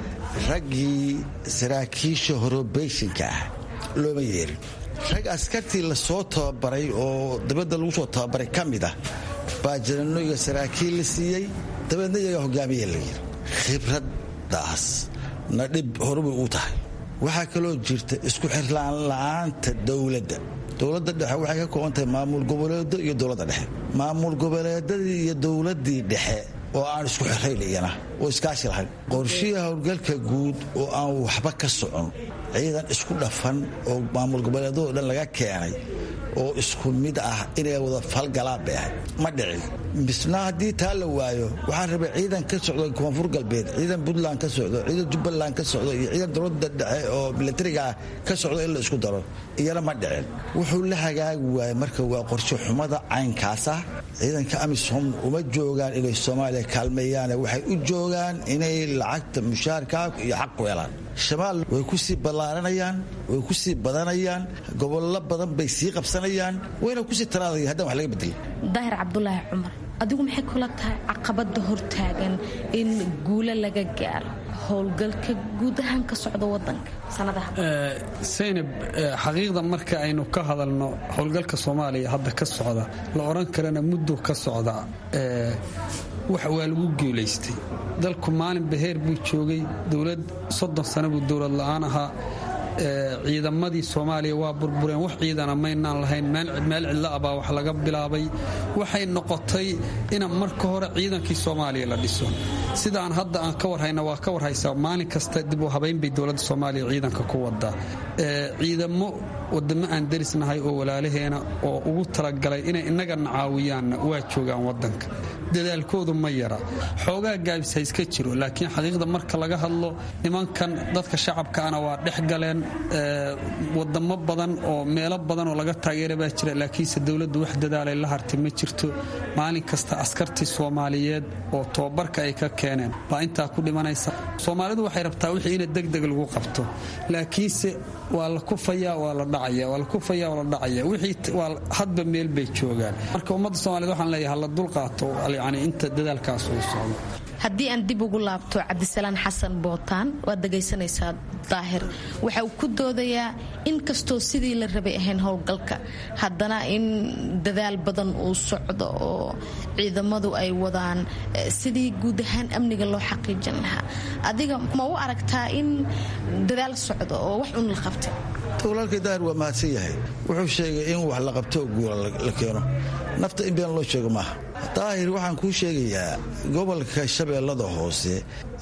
raggii saraakiisha horobeyshinka ah looma yeerin rag askartii lasoo tababaray oo dabadda lagu soo tababaray ka mid ah baa janano iyo saraakiil la siiyey dabeedna iyaga hogaamiya la yiri khibraddaas na dhib horubay u tahay waxaa kaloo jirta isku xirlaan la'aanta dowladda dowladda dhexe waxay ka kooban tahay maamul goboleedo iyo dowladda dhexe maamul goboleedadii iyo dowladdii dhexe oo aan isku xirayn iyana oo iskaashi lahayn qorshihii howlgalka guud oo aan waxba ka socon ciidan isku dhafan oo maamul goboleedadoo dhan laga keenay oo isku mid ah inay wada falgalaan bay ahayd ma dhicin misna haddii taa la waayo waxaan rabay ciidan ka socdo koonfur galbeed ciidan puntland ka socdo ciidan jubbaland ka socdo iyo ciidan dowladda dhexe oo milatariga ah ka socdo in la isku daro iyana ma dhicin wuxuu la hagaagi waayey marka waa qorshe xumada caynkaas ah ciidanka amisom uma joogaan inay soomaaliya kaalmeeyaane waxay u joogaan inay lacagta mushaarkaa iyo xaq ku helaan shabaal way ku sii ballaaranayaan way ku sii badanayaan gobollo badan bay sii qabsanayaan wayna kusii taraadaya haddaan wax laga bedelin daahir cabdulaahi cumar adigu maxay kula tahay caqabada hortaagan in guulo laga gaaro howlgalka guud ahaan ka socda wadanka saynab xaqiiqda marka aynu ka hadalno howlgalka soomaaliya hadda ka socda la odhan karana muddo ka socda wax waa lagu guulaystay dalku maalin baheer buu joogay dowlad soddon sano buu dowlad la'aan ahaa ciidamadii soomaaliya waa burbureen wax ciidana maynaan lahayn meel cidla ah baa wax laga bilaabay waxay noqotay ina marka hore ciidankii soomaaliya la dhiso sidaan hadda aan ka warhayna waa ka warhaysaa maalin kasta dib u habayn bay dowladda soomaaliya ciidanka ku wadaa ciidamo wadamo aan derisnahay oo walaalaheena oo ugu talagalay inay innagana caawiyaanna waa joogaan wadanka dadaalkoodu ma yara xoogaa gaabis ha iska jiro laakiin xaqiiqda marka laga hadlo nimankan dadka shacabkaana waa dhex galeen wadamo badan oo meelo badan oo laga taageera baa jira laakiinse dowladdu wax dadaalay la hartay ma jirto maalin kasta askartii soomaaliyeed oo tobabarka ay ka keeneen baa intaa ku dhimanaysa soomaalidu waxay rabtaa wixii ina degdeg lagu qabto laakiinse waa la kufaya waa la dhacaya waa la kufaya waa la dhacaya wixii waa hadba meel bay joogaan marka ummadda soomaaliyed waxaan leeyahay hala dulqaato yani inta dadaalkaas uu socdo haddii aan dib ugu laabto cabdisalaan xasan bootaan waad dhegaysanaysaa daahir waxa uu ku doodayaa in kastoo sidii la rabay ahayn howlgalka haddana in dadaal badan uu socdo oo ciidamadu ay wadaan sidii guud ahaan amniga loo xaqiijin lahaa adiga ma u aragtaa in dadaal socdo oo wax un la qabtay walaalkay daahir waa mahadsan yahay wuxuu sheegay in wax la qabto guula la keeno nafta in been loo sheego maaha daahir waxaan kuu sheegayaa gobolka shabeellada hoose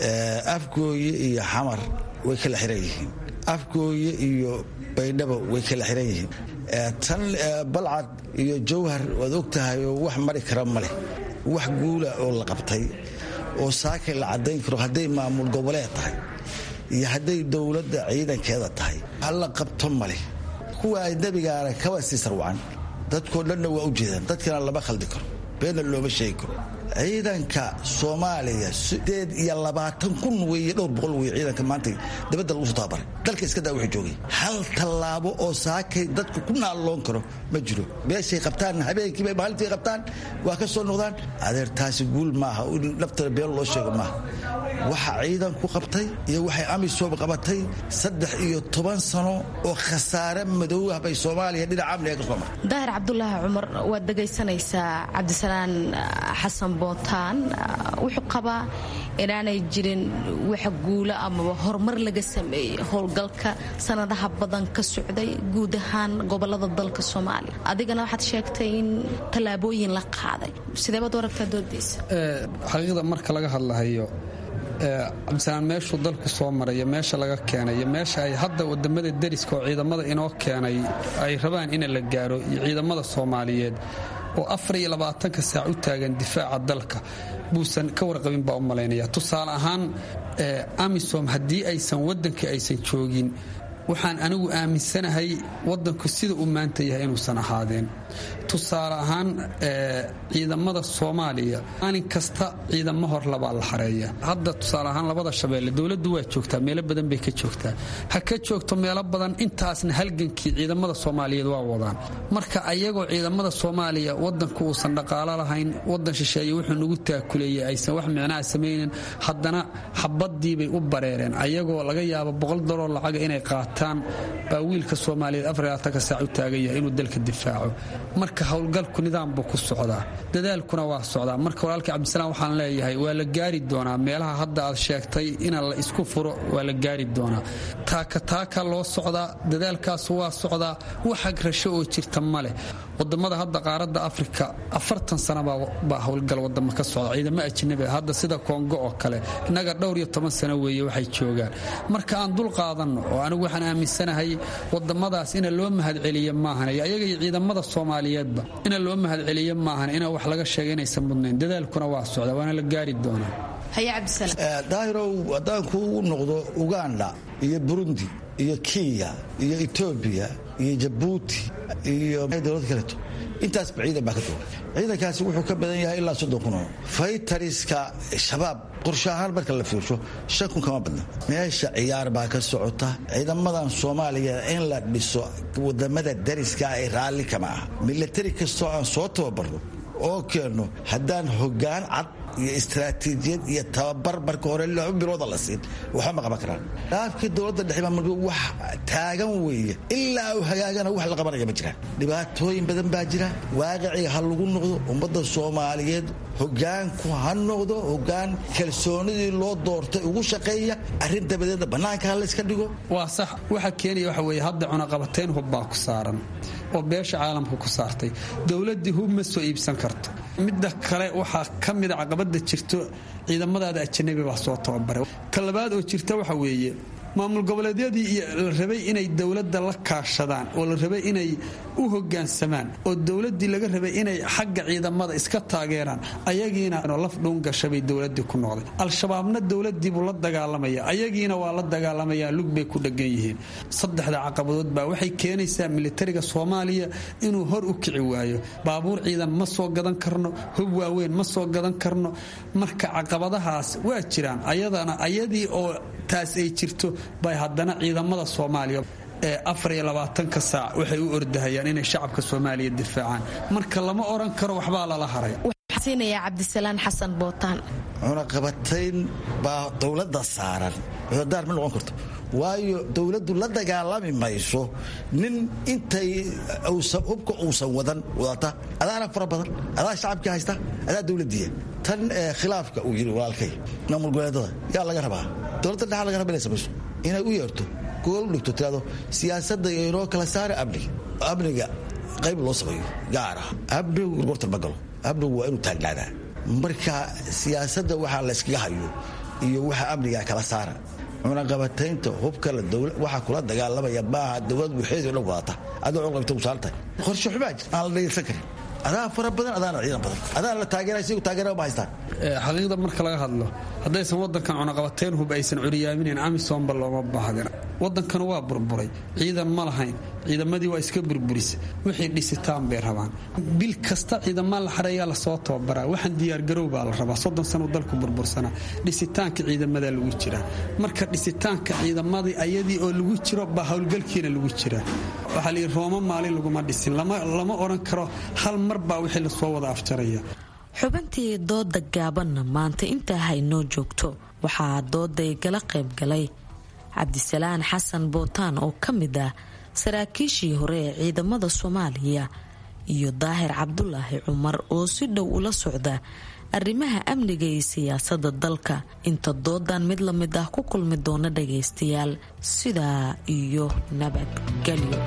afgooye iyo xamar way kala xiran yihiin afgooye iyo baydhabo way kala xiran yihiin tan balcad iyo jawhar waad og tahay oo wax mari kara ma leh wax guula oo la qabtay oo saakay la caddayn karo hadday maamul goboleed tahay iyo hadday dowladda ciidankeeda tahay halla qabto maleh kuwa ajnabigaana kaba sii sarwacan dadkoo dhanna waa u jeedaan dadkana lama khaldi karo beenna looma sheegi karo ciidanka soomaaliya sideed iyo labaatan kun weeye dhowr boqol weye ciidanka maanta dabadda lagu soo tababaray dalka iska daa wuxuu joogay hal tallaabo oo saakay dadku ku naalloon karo ma jiro meeshay qabtaan habeenkiibay maalintii qabtaan waa ka soo noqdaan adeer taasi guul maaha in naftana been loo sheego maaha waxa ciidanku qabtay iyo waxay amisom qabatay saddex iyo toban sano oo khasaare madow ah bay soomaaliya dhinaca amniga ka soo martay daahir cabdulaahi cumar waad dhegaysanaysaa cabdisalaan xasan bootaan wuxuu qabaa inaanay jirin wax guulo amaba horumar laga sameeyey howlgalka sanadaha badan ka socday guud ahaan gobolada dalka soomaaliya adigana waxaad sheegtay in tallaabooyin la qaaday sideebaad u aragtaa doodaysa xaqiiqda marka laga hadlahayo cabdisalaan meeshuu dalku soo maraya meesha laga keenay iyo meesha ay hadda wadamada deriska oo ciidamada inoo keenay ay rabaan in la gaaro iyo ciidamada soomaaliyeed oo afar iyo labaatanka saac u taagan difaaca dalka buusan ka warqabin baa u malaynaya tusaale ahaan amisom haddii aysan waddanka aysan joogin waxaan anigu aaminsanahay waddanku sida uu maanta yahay inuusan ahaadeen tusaale ahaan ciidamada soomaaliya maalin kasta ciidamo hor labaa la xareeya hadda tusaale ahaan labada shabeelle dowladdu waa joogtaa meelo badan bay ka joogtaa ha ka joogto meelo badan intaasna halgankii ciidamada soomaaliyeed waa wadaan marka ayagoo ciidamada soomaaliya wadanku uusan dhaqaalo lahayn wadan shisheeye wuxuu nagu taakuleeyey aysan wax micnaha samaynin haddana xabadiibay u bareereen ayagoo laga yaabo boqol dollar lacaga inay qaataan baa wiilka soomaaliyeed afarlaatanka saac u taagan yahay inuu dalka difaaco marka howlgalku nidaam buu ku socdaa dadaalkuna waa socdaa marka walaalkii cabdisalaam waxaan leeyahay waa la gaari doonaa meelaha hadda aad sheegtay ina la isku furo waa la gaari doonaa taaka taaka loo socdaa dadaalkaas waa socdaa wax agrasho oo jirta ma leh wadamada hadda qaaradda afrika afartan sana baa howlgal wadamo ka socda ciidamo ajnabi hadda sida kongo oo kale innaga dhowr iyo toban sano weeye waxay joogaan marka aan dul qaadanno oo anigu waxaan aaminsanahay wadamadaas ina loo mahadceliye maahan iyo ayaga iyo ciidamada soomaaliyeedba ina loo mahadceliye maahan ina wax laga sheega inaysan mudnayn dadaalkuna waa socda waana la gaari doonaa daahirow haddaan kuugu noqdo uganda iyo burundi iyo kenya iyo etoobiya iyo jabuuti iyo dowlad kaleeto intaasba ciidan baa ka jooga ciidankaasi wuxuu ka badan yahay ilaa soddon kun oo faytariska shabaab qorshe ahaan marka la fiirsho shan kun kama badna meesha ciyaar baa ka socota ciidamadan soomaaliya in la dhiso wadamada dariska ay raalli kama aha milatari kastoo aan soo tababarno oo keenno haddaan hoggaan cad iyo istaraatiijiyad iyo tababar marka hore laba bilooda la siin waxba ma qaban karaan dhaafkii dowladda dhexe mar wax taagan weeye ilaa uu hagaagana wax la qabanaya ma jiraan dhibaatooyin badan baa jira waaqicii ha lagu noqdo ummadda soomaaliyeed hogaanku ha noqdo hogaan kalsoonidii loo doortay ugu shaqeeya arrin dabadeedna bannaanka ha layska dhigo waa sax waxa keenaya waxa weeye hadda cunaqabatayn hub baa ku saaran oo beesha caalamka ku saartay dowladdii hub ma soo iibsan karto midda kale waxaa ka mida caqabada jirto ciidamadaada ajanabi baa soo tababaray ta labaad oo jirta waxa weeye maamul goboleedyadii iyo la rabay inay dowladda la kaashadaan oo la rabay inay u hogaansamaan oo dowladdii laga rabay inay xagga ciidamada iska taageeraan ayagiina laf dhuun gashabay dowladii ku noqday al-shabaabna dowladiibuu la dagaalamaya ayagiina waa la dagaalamayaa lug bay ku dhegan yihiin saddexda caqabadood baa waxay keenaysaa militariga soomaaliya inuu hor u kici waayo baabuur ciidan ma soo gadan karno hub waaweyn ma soo gadan karno marka caqabadahaas waa jiraan ayadana ayadii oo taas ay jirto bay haddana ciidamada soomaaliya ee afar iyo labaatanka saac waxay u ordahayaan inay shacabka soomaaliya difaacaan marka lama odhan karo waxbaa lala haray siinaya cabdisalaan xasan bootaan cunaqabatayn baa dowladda saaran cudurdaar ma noqon karto waayo dowladdu la dagaalami mayso nin intay hubka uusan wadan wadata adaana fara badan adaa shacabkii haysta adaa dowladdiiya tan khilaafka uu yidhi walaalkay maamul goboleedada yaa laga rabaa dowladda dhexa laga raba inay samayso inay u yeerto gool u dhigto tirado siyaasadda inoo kala saara amniga amniga qayb loo sameeyo gaara amnigu gorgortan ma galo amnigu waa inuu taagnaadaa marka siyaasadda waxaa layskaga hayo iyo waxa amniga kala saara cunaqabataynta hubka waxa kula dagaalamaya maaha dowlad waxeedii dhan wadata adoo cunaqabata u saaran tahay qorshe xumaa jir aan la dhegeysan karin adaa fara badan adaana ciidan badan adaana la taageera sigu taageera ma haystaan xaqiiqda marka laga hadlo haddaysan wadankan cunaqabateyn hub aysan curyaaminen amisomba looma baahdin wadankan waa burburay ciidan ma lahayn ciidamadii waa iska burburis wixii dhisitaan bay rabaan bil kasta ciidamaa la xareeyaa lasoo tababaraa waxaan diyaargarow baa la rabaa soddon sano dalku burbursanaa dhisitaanka ciidamadaa lagu jiraa marka dhisitaanka ciidamadii ayadii oo lagu jiro baa howlgalkiina lagu jiraa waxaa layidhi rooma maalin laguma dhisin lama odhan karo hal mar baa wixii lasoo wada afjaraya xubintii dooda gaabanna maanta intaa haynoo joogto waxaa dooday gala qaybgalay cabdisalaan xasan bootaan oo ka mid ah saraakiishii hore ee ciidamada soomaaliya iyo daahir cabdulaahi cumar oo si dhow ula socda arrimaha amniga iyo siyaasada dalka inta doodan mid la mid ah ku kulmi doona dhagaystayaal sidaa iyo nabadgelyo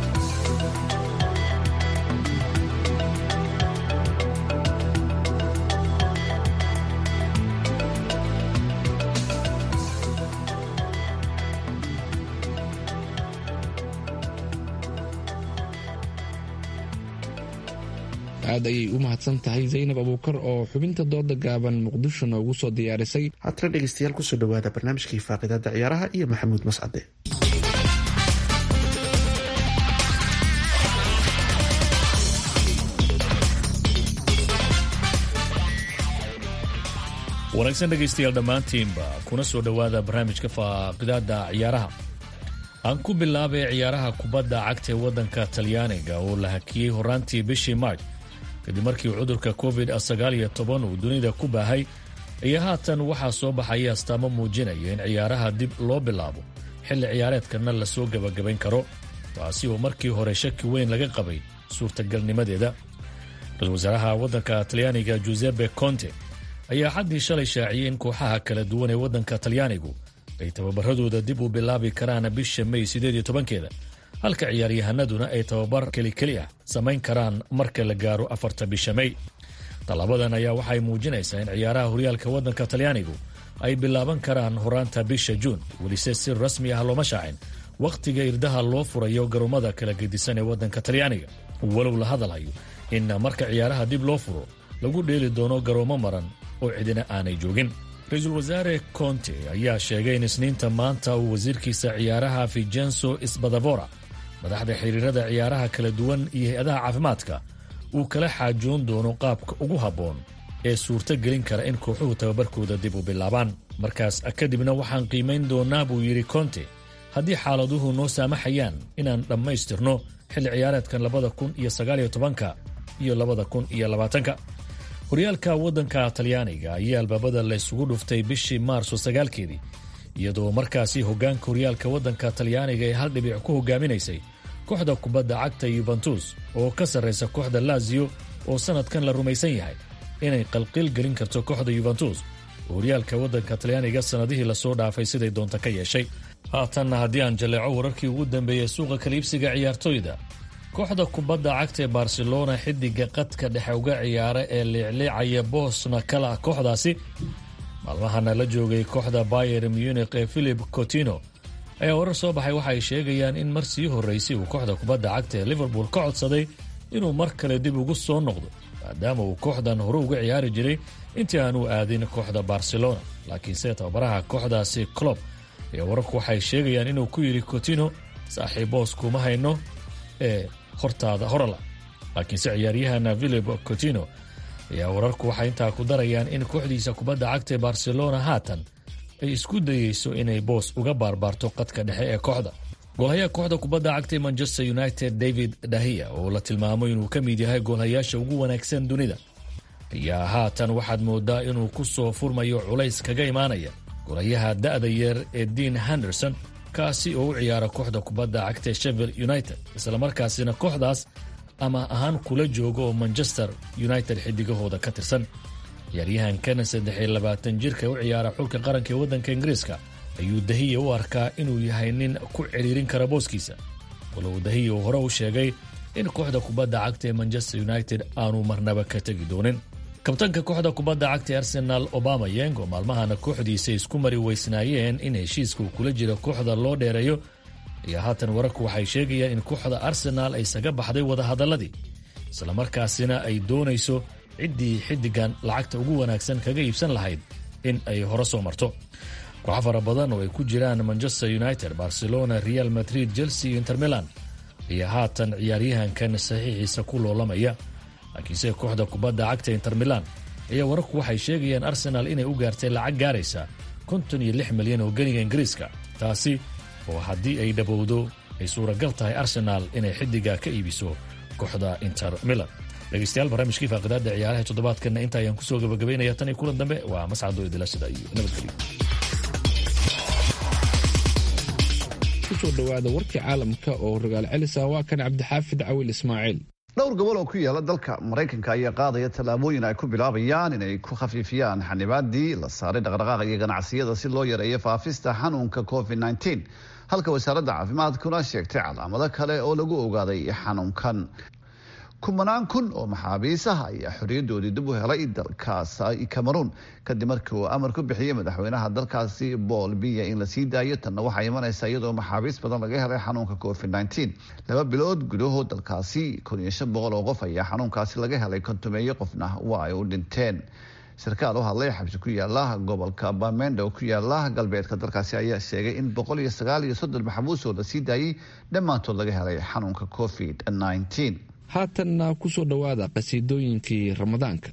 aad ayay u mahadsan tahay zaynab abuukar oo xubinta dooda gaaban muqdisho noogu soo diyaarisay haatana dhegeystayaal kusoo dhawaada barnaamijkii faaqidada ciyaaraha iyo maxamuud mascade wanaagsan dhegaystayaal dhammaantiinba kuna soo dhowaada barnaamijka faaqidaada ciyaaraha aan ku bilaabay ciyaaraha kubadda cagta ee waddanka talyaaniga oo la hakiyey horaantii bishii maarj kadib markii cudurka covid sagaaliyo toban uu dunida ku baahay ayaa haatan waxaa soo baxaya astaamo muujinaya in ciyaaraha dib loo bilaabo xilli ciyaareedkana lasoo gebagabayn karo taasi oo markii hore shaki weyn laga qabay suurtagalnimadeeda ra-isul wasaaraha waddanka talyaaniga juseppe conte ayaa xaddii shalay shaaciyey in kooxaha kala duwan ee waddanka talyaanigu ay tababaradooda dib u bilaabi karaan bisha may sideed iyo tobankeeda halka ciyaaryahanaduna ay tababar kelikeli ah samayn karaan marka la gaaro afarta bisha may tallabadan ayaa waxay muujinaysaa in ciyaaraha horyaalka waddanka talyaanigu ay bilaaban karaan horaanta bisha juun welise si rasmi ah looma shaacin wakhtiga irdaha loo furayo garoomada kala gedisan ee waddanka talyaaniga walow la hadalhayo in marka ciyaaraha dib loo furo lagu dheeli doono garoomo maran oo cidina aanay joogin ra-iisul wasaare conte ayaa sheegay in isniinta maanta uu wasiirkiisa ciyaaraha vigenso sbadavora madaxda xiriirada ciyaaraha kala duwan iyo hay-adaha caafimaadka uu kala xaajoon doono qaabka ugu habboon ee suurto gelin kara in kooxuhu tababarkooda dib u bilaabaan markaas kadibna waxaan qiimayn doonaa buu yidhi conte haddii xaaladuhu noo saamaxayaan inaan dhammaystirno xilli ciyaareedkan labada kun iyo sagaaliyo tobanka iyo labada kun iyo labaatanka horyaalka waddanka talyaaniga ayaa albaabada laysugu dhuftay bishii maarso sagaalkeedii iyadoo markaasi hoggaanka horyaalka waddanka talyaaniga ee hal dhibic ku hogaaminaysay kooxda kubadda cagta yuventus oo ka sarraysa kooxda laziyo oo sannadkan la rumaysan yahay inay qalqil gelin karto kooxda yuventus oo horyaalka waddanka talyaaniga sannadihii lasoo dhaafay siday doonta ka yeeshay haatanna haddii aan jalleeco wararkii ugu dambeeyey suuqa kaliibsiga ciyaartoyda kooxda kubadda cagta ee barcelona xidiga qadka dhexe uga ciyaara ee liicliicaya boosna kala kooxdaasi maalmahana la joogay kooxda bayer munich ee philip cotino ayaa warar soo baxay waxa ay sheegayaan in mar sii horraysay uu kooxda kubadda cagta ee liverpool ka codsaday inuu mar kale dib ugu soo noqdo maadaama uu kooxdan hore uga ciyaari jiray intii aanu aadin kooxda barcelona laakiinse tababaraha kooxdaasi clob ayaa wararku waxay sheegayaan inuu ku yidhi cotino saaxiiboos kuma hayno ee hortaada horala laakiinse ciyaaryahana philip cotino ayaa wararku waxay intaa ku darayaan in kooxdiisa kubadda cagta ee barcelona haatan ay isku dayeyso inay boos uga baarbaarto qadka dhexe ee kooxda goolhayaha kooxda kubadda cagta ee manchester united david dahiya oo la tilmaamo inuu ka mid yahay goolhayaasha ugu wanaagsan dunida ayaa haatan waxaad moodaa inuu ku soo furmayo culays kaga imaanaya goolhayaha da'da yeer ee dean henderson kaasi oo u ciyaara kooxda kubadda cagta ee shevel united islamarkaasina kooxdaas ama ahaan kula jooga oo manchester united xidigahooda ka tirsan ciyaaryahankana saddex iyo labaatan jirka u ciyaara xulka qaranka ee waddanka ingiriiska ayuu dahiya u arkaa inuu yahay nin ku ciriirin kara booskiisa walow dahiya uu hore u sheegay in kooxda kubadda cagta ee manchester united aanu marnaba ka tegi doonin kabtanka kooxda kubadda cagta ee arsenaal obama yeng oo maalmahana kooxdiisa isku mari weysnaayeen in heshiiska uu kula jiro kooxda loo dheereeyo ayaa haatan wararku waxay sheegayaan in kooxda arsenaal ay saga baxday wadahadalladii islamarkaasina ay doonayso ciddii xiddigan lacagta ugu wanaagsan kaga iibsan lahayd in ay hore soo marto kooxo fara badan oo ay ku jiraan manchester united barcelona real madrid chelsea iyo inter milan ayaa haatan ciyaaryahankan saxiixiisa ku loolamaya laakiinse kooxda kubadda cagta inter milan ayaa wararku waxay sheegayaan arsenaal inay u gaartay lacag gaaraysa konton iyo lix milyan oo geniga ingiriiska taasi oo haddii ay dhabowdo ay suuragal tahay arsenaal inay xiddiga ka iibiso kooxda inter milan dhegeystayaal barnaamijkii faaqidaada ciyaaraha toddobaadkanna inta ayaan kusoo gabagabaynaya tan iyo kulan dambe waa mascado idilashada iyo nabadgelyo kusoo dhowaada warkii caalamka oo rogaal celisa waa kan cabdixaafid cawil ismaaciil dhowr gobol oo ku yaala dalka maraykanka ayaa qaadaya tallaabooyin ay ku bilaabayaan inay ku khafiifiyaan xanibaadii la saaray dhaqdhaqaaqa iyo ganacsiyada si loo yareeyo faafista xanuunka covid -19 halka wasaaradda caafimaadkuna sheegtay calaamado kale oo lagu ogaaday xanuunkan kumanaan kun oo maxaabiis ah ayaa xorriyadoodii dib u helay dalkaas cameroon kadib markii uu amar ku bixiyey madaxweynaha dalkaasi bool biya in la sii daayo tanna waxaa imanaysa iyadoo maxaabiis badan laga helay xanuunka covid -19 laba bilood gudahood dalkaasi kun iyo shan boqol oo qof ayaa xanuunkaasi laga helay kontumeeyo qofna waa ay u dhinteen sarkaal u hadlay xabsi ku yaala gobolka bamenda oo ku yaala galbeedka dalkaasi ayaa sheegay in boqol iyo sagaal iyo soddon maxbuus oo la sii daayey dhammaantood laga helay xanuunka covid -19 haatanna ku soo dhowaada qhasiidooyinkii ramadaanka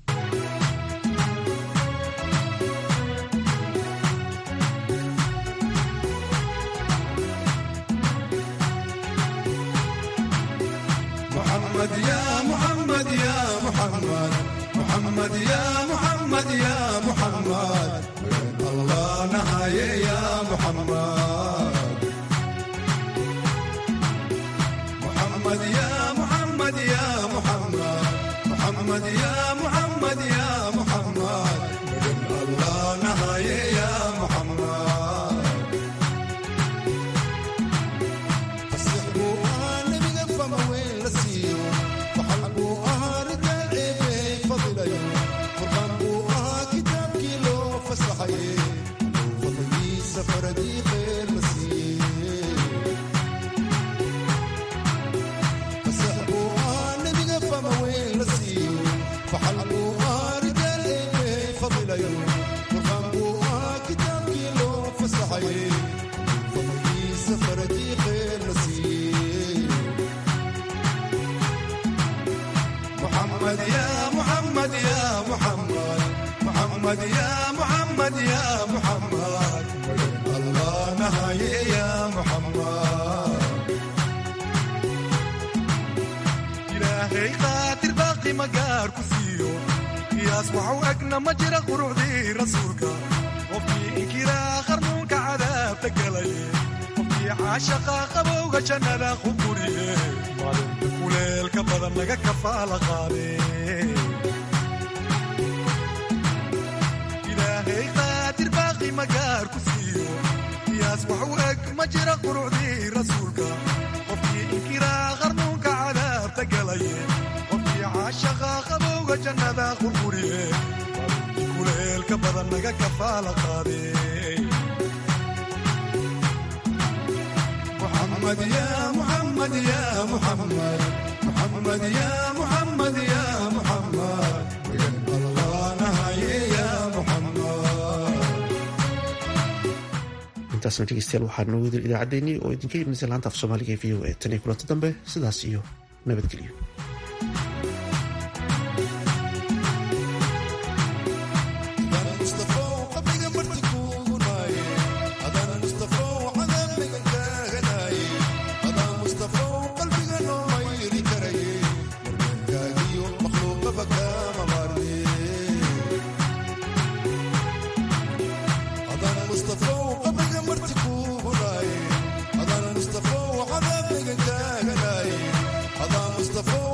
محمد يا محمد يا محمد محمد يا محمد يا محمد بقلب الله نهاية يا محمد intaasna dhegeystayaal waxaa noo wadin idaacaddeenii oo idinka imanaysa laanta af soomaaliga ee v o a tan iyo kulanta dambe sidaas iyo nabadgelyo مصطفى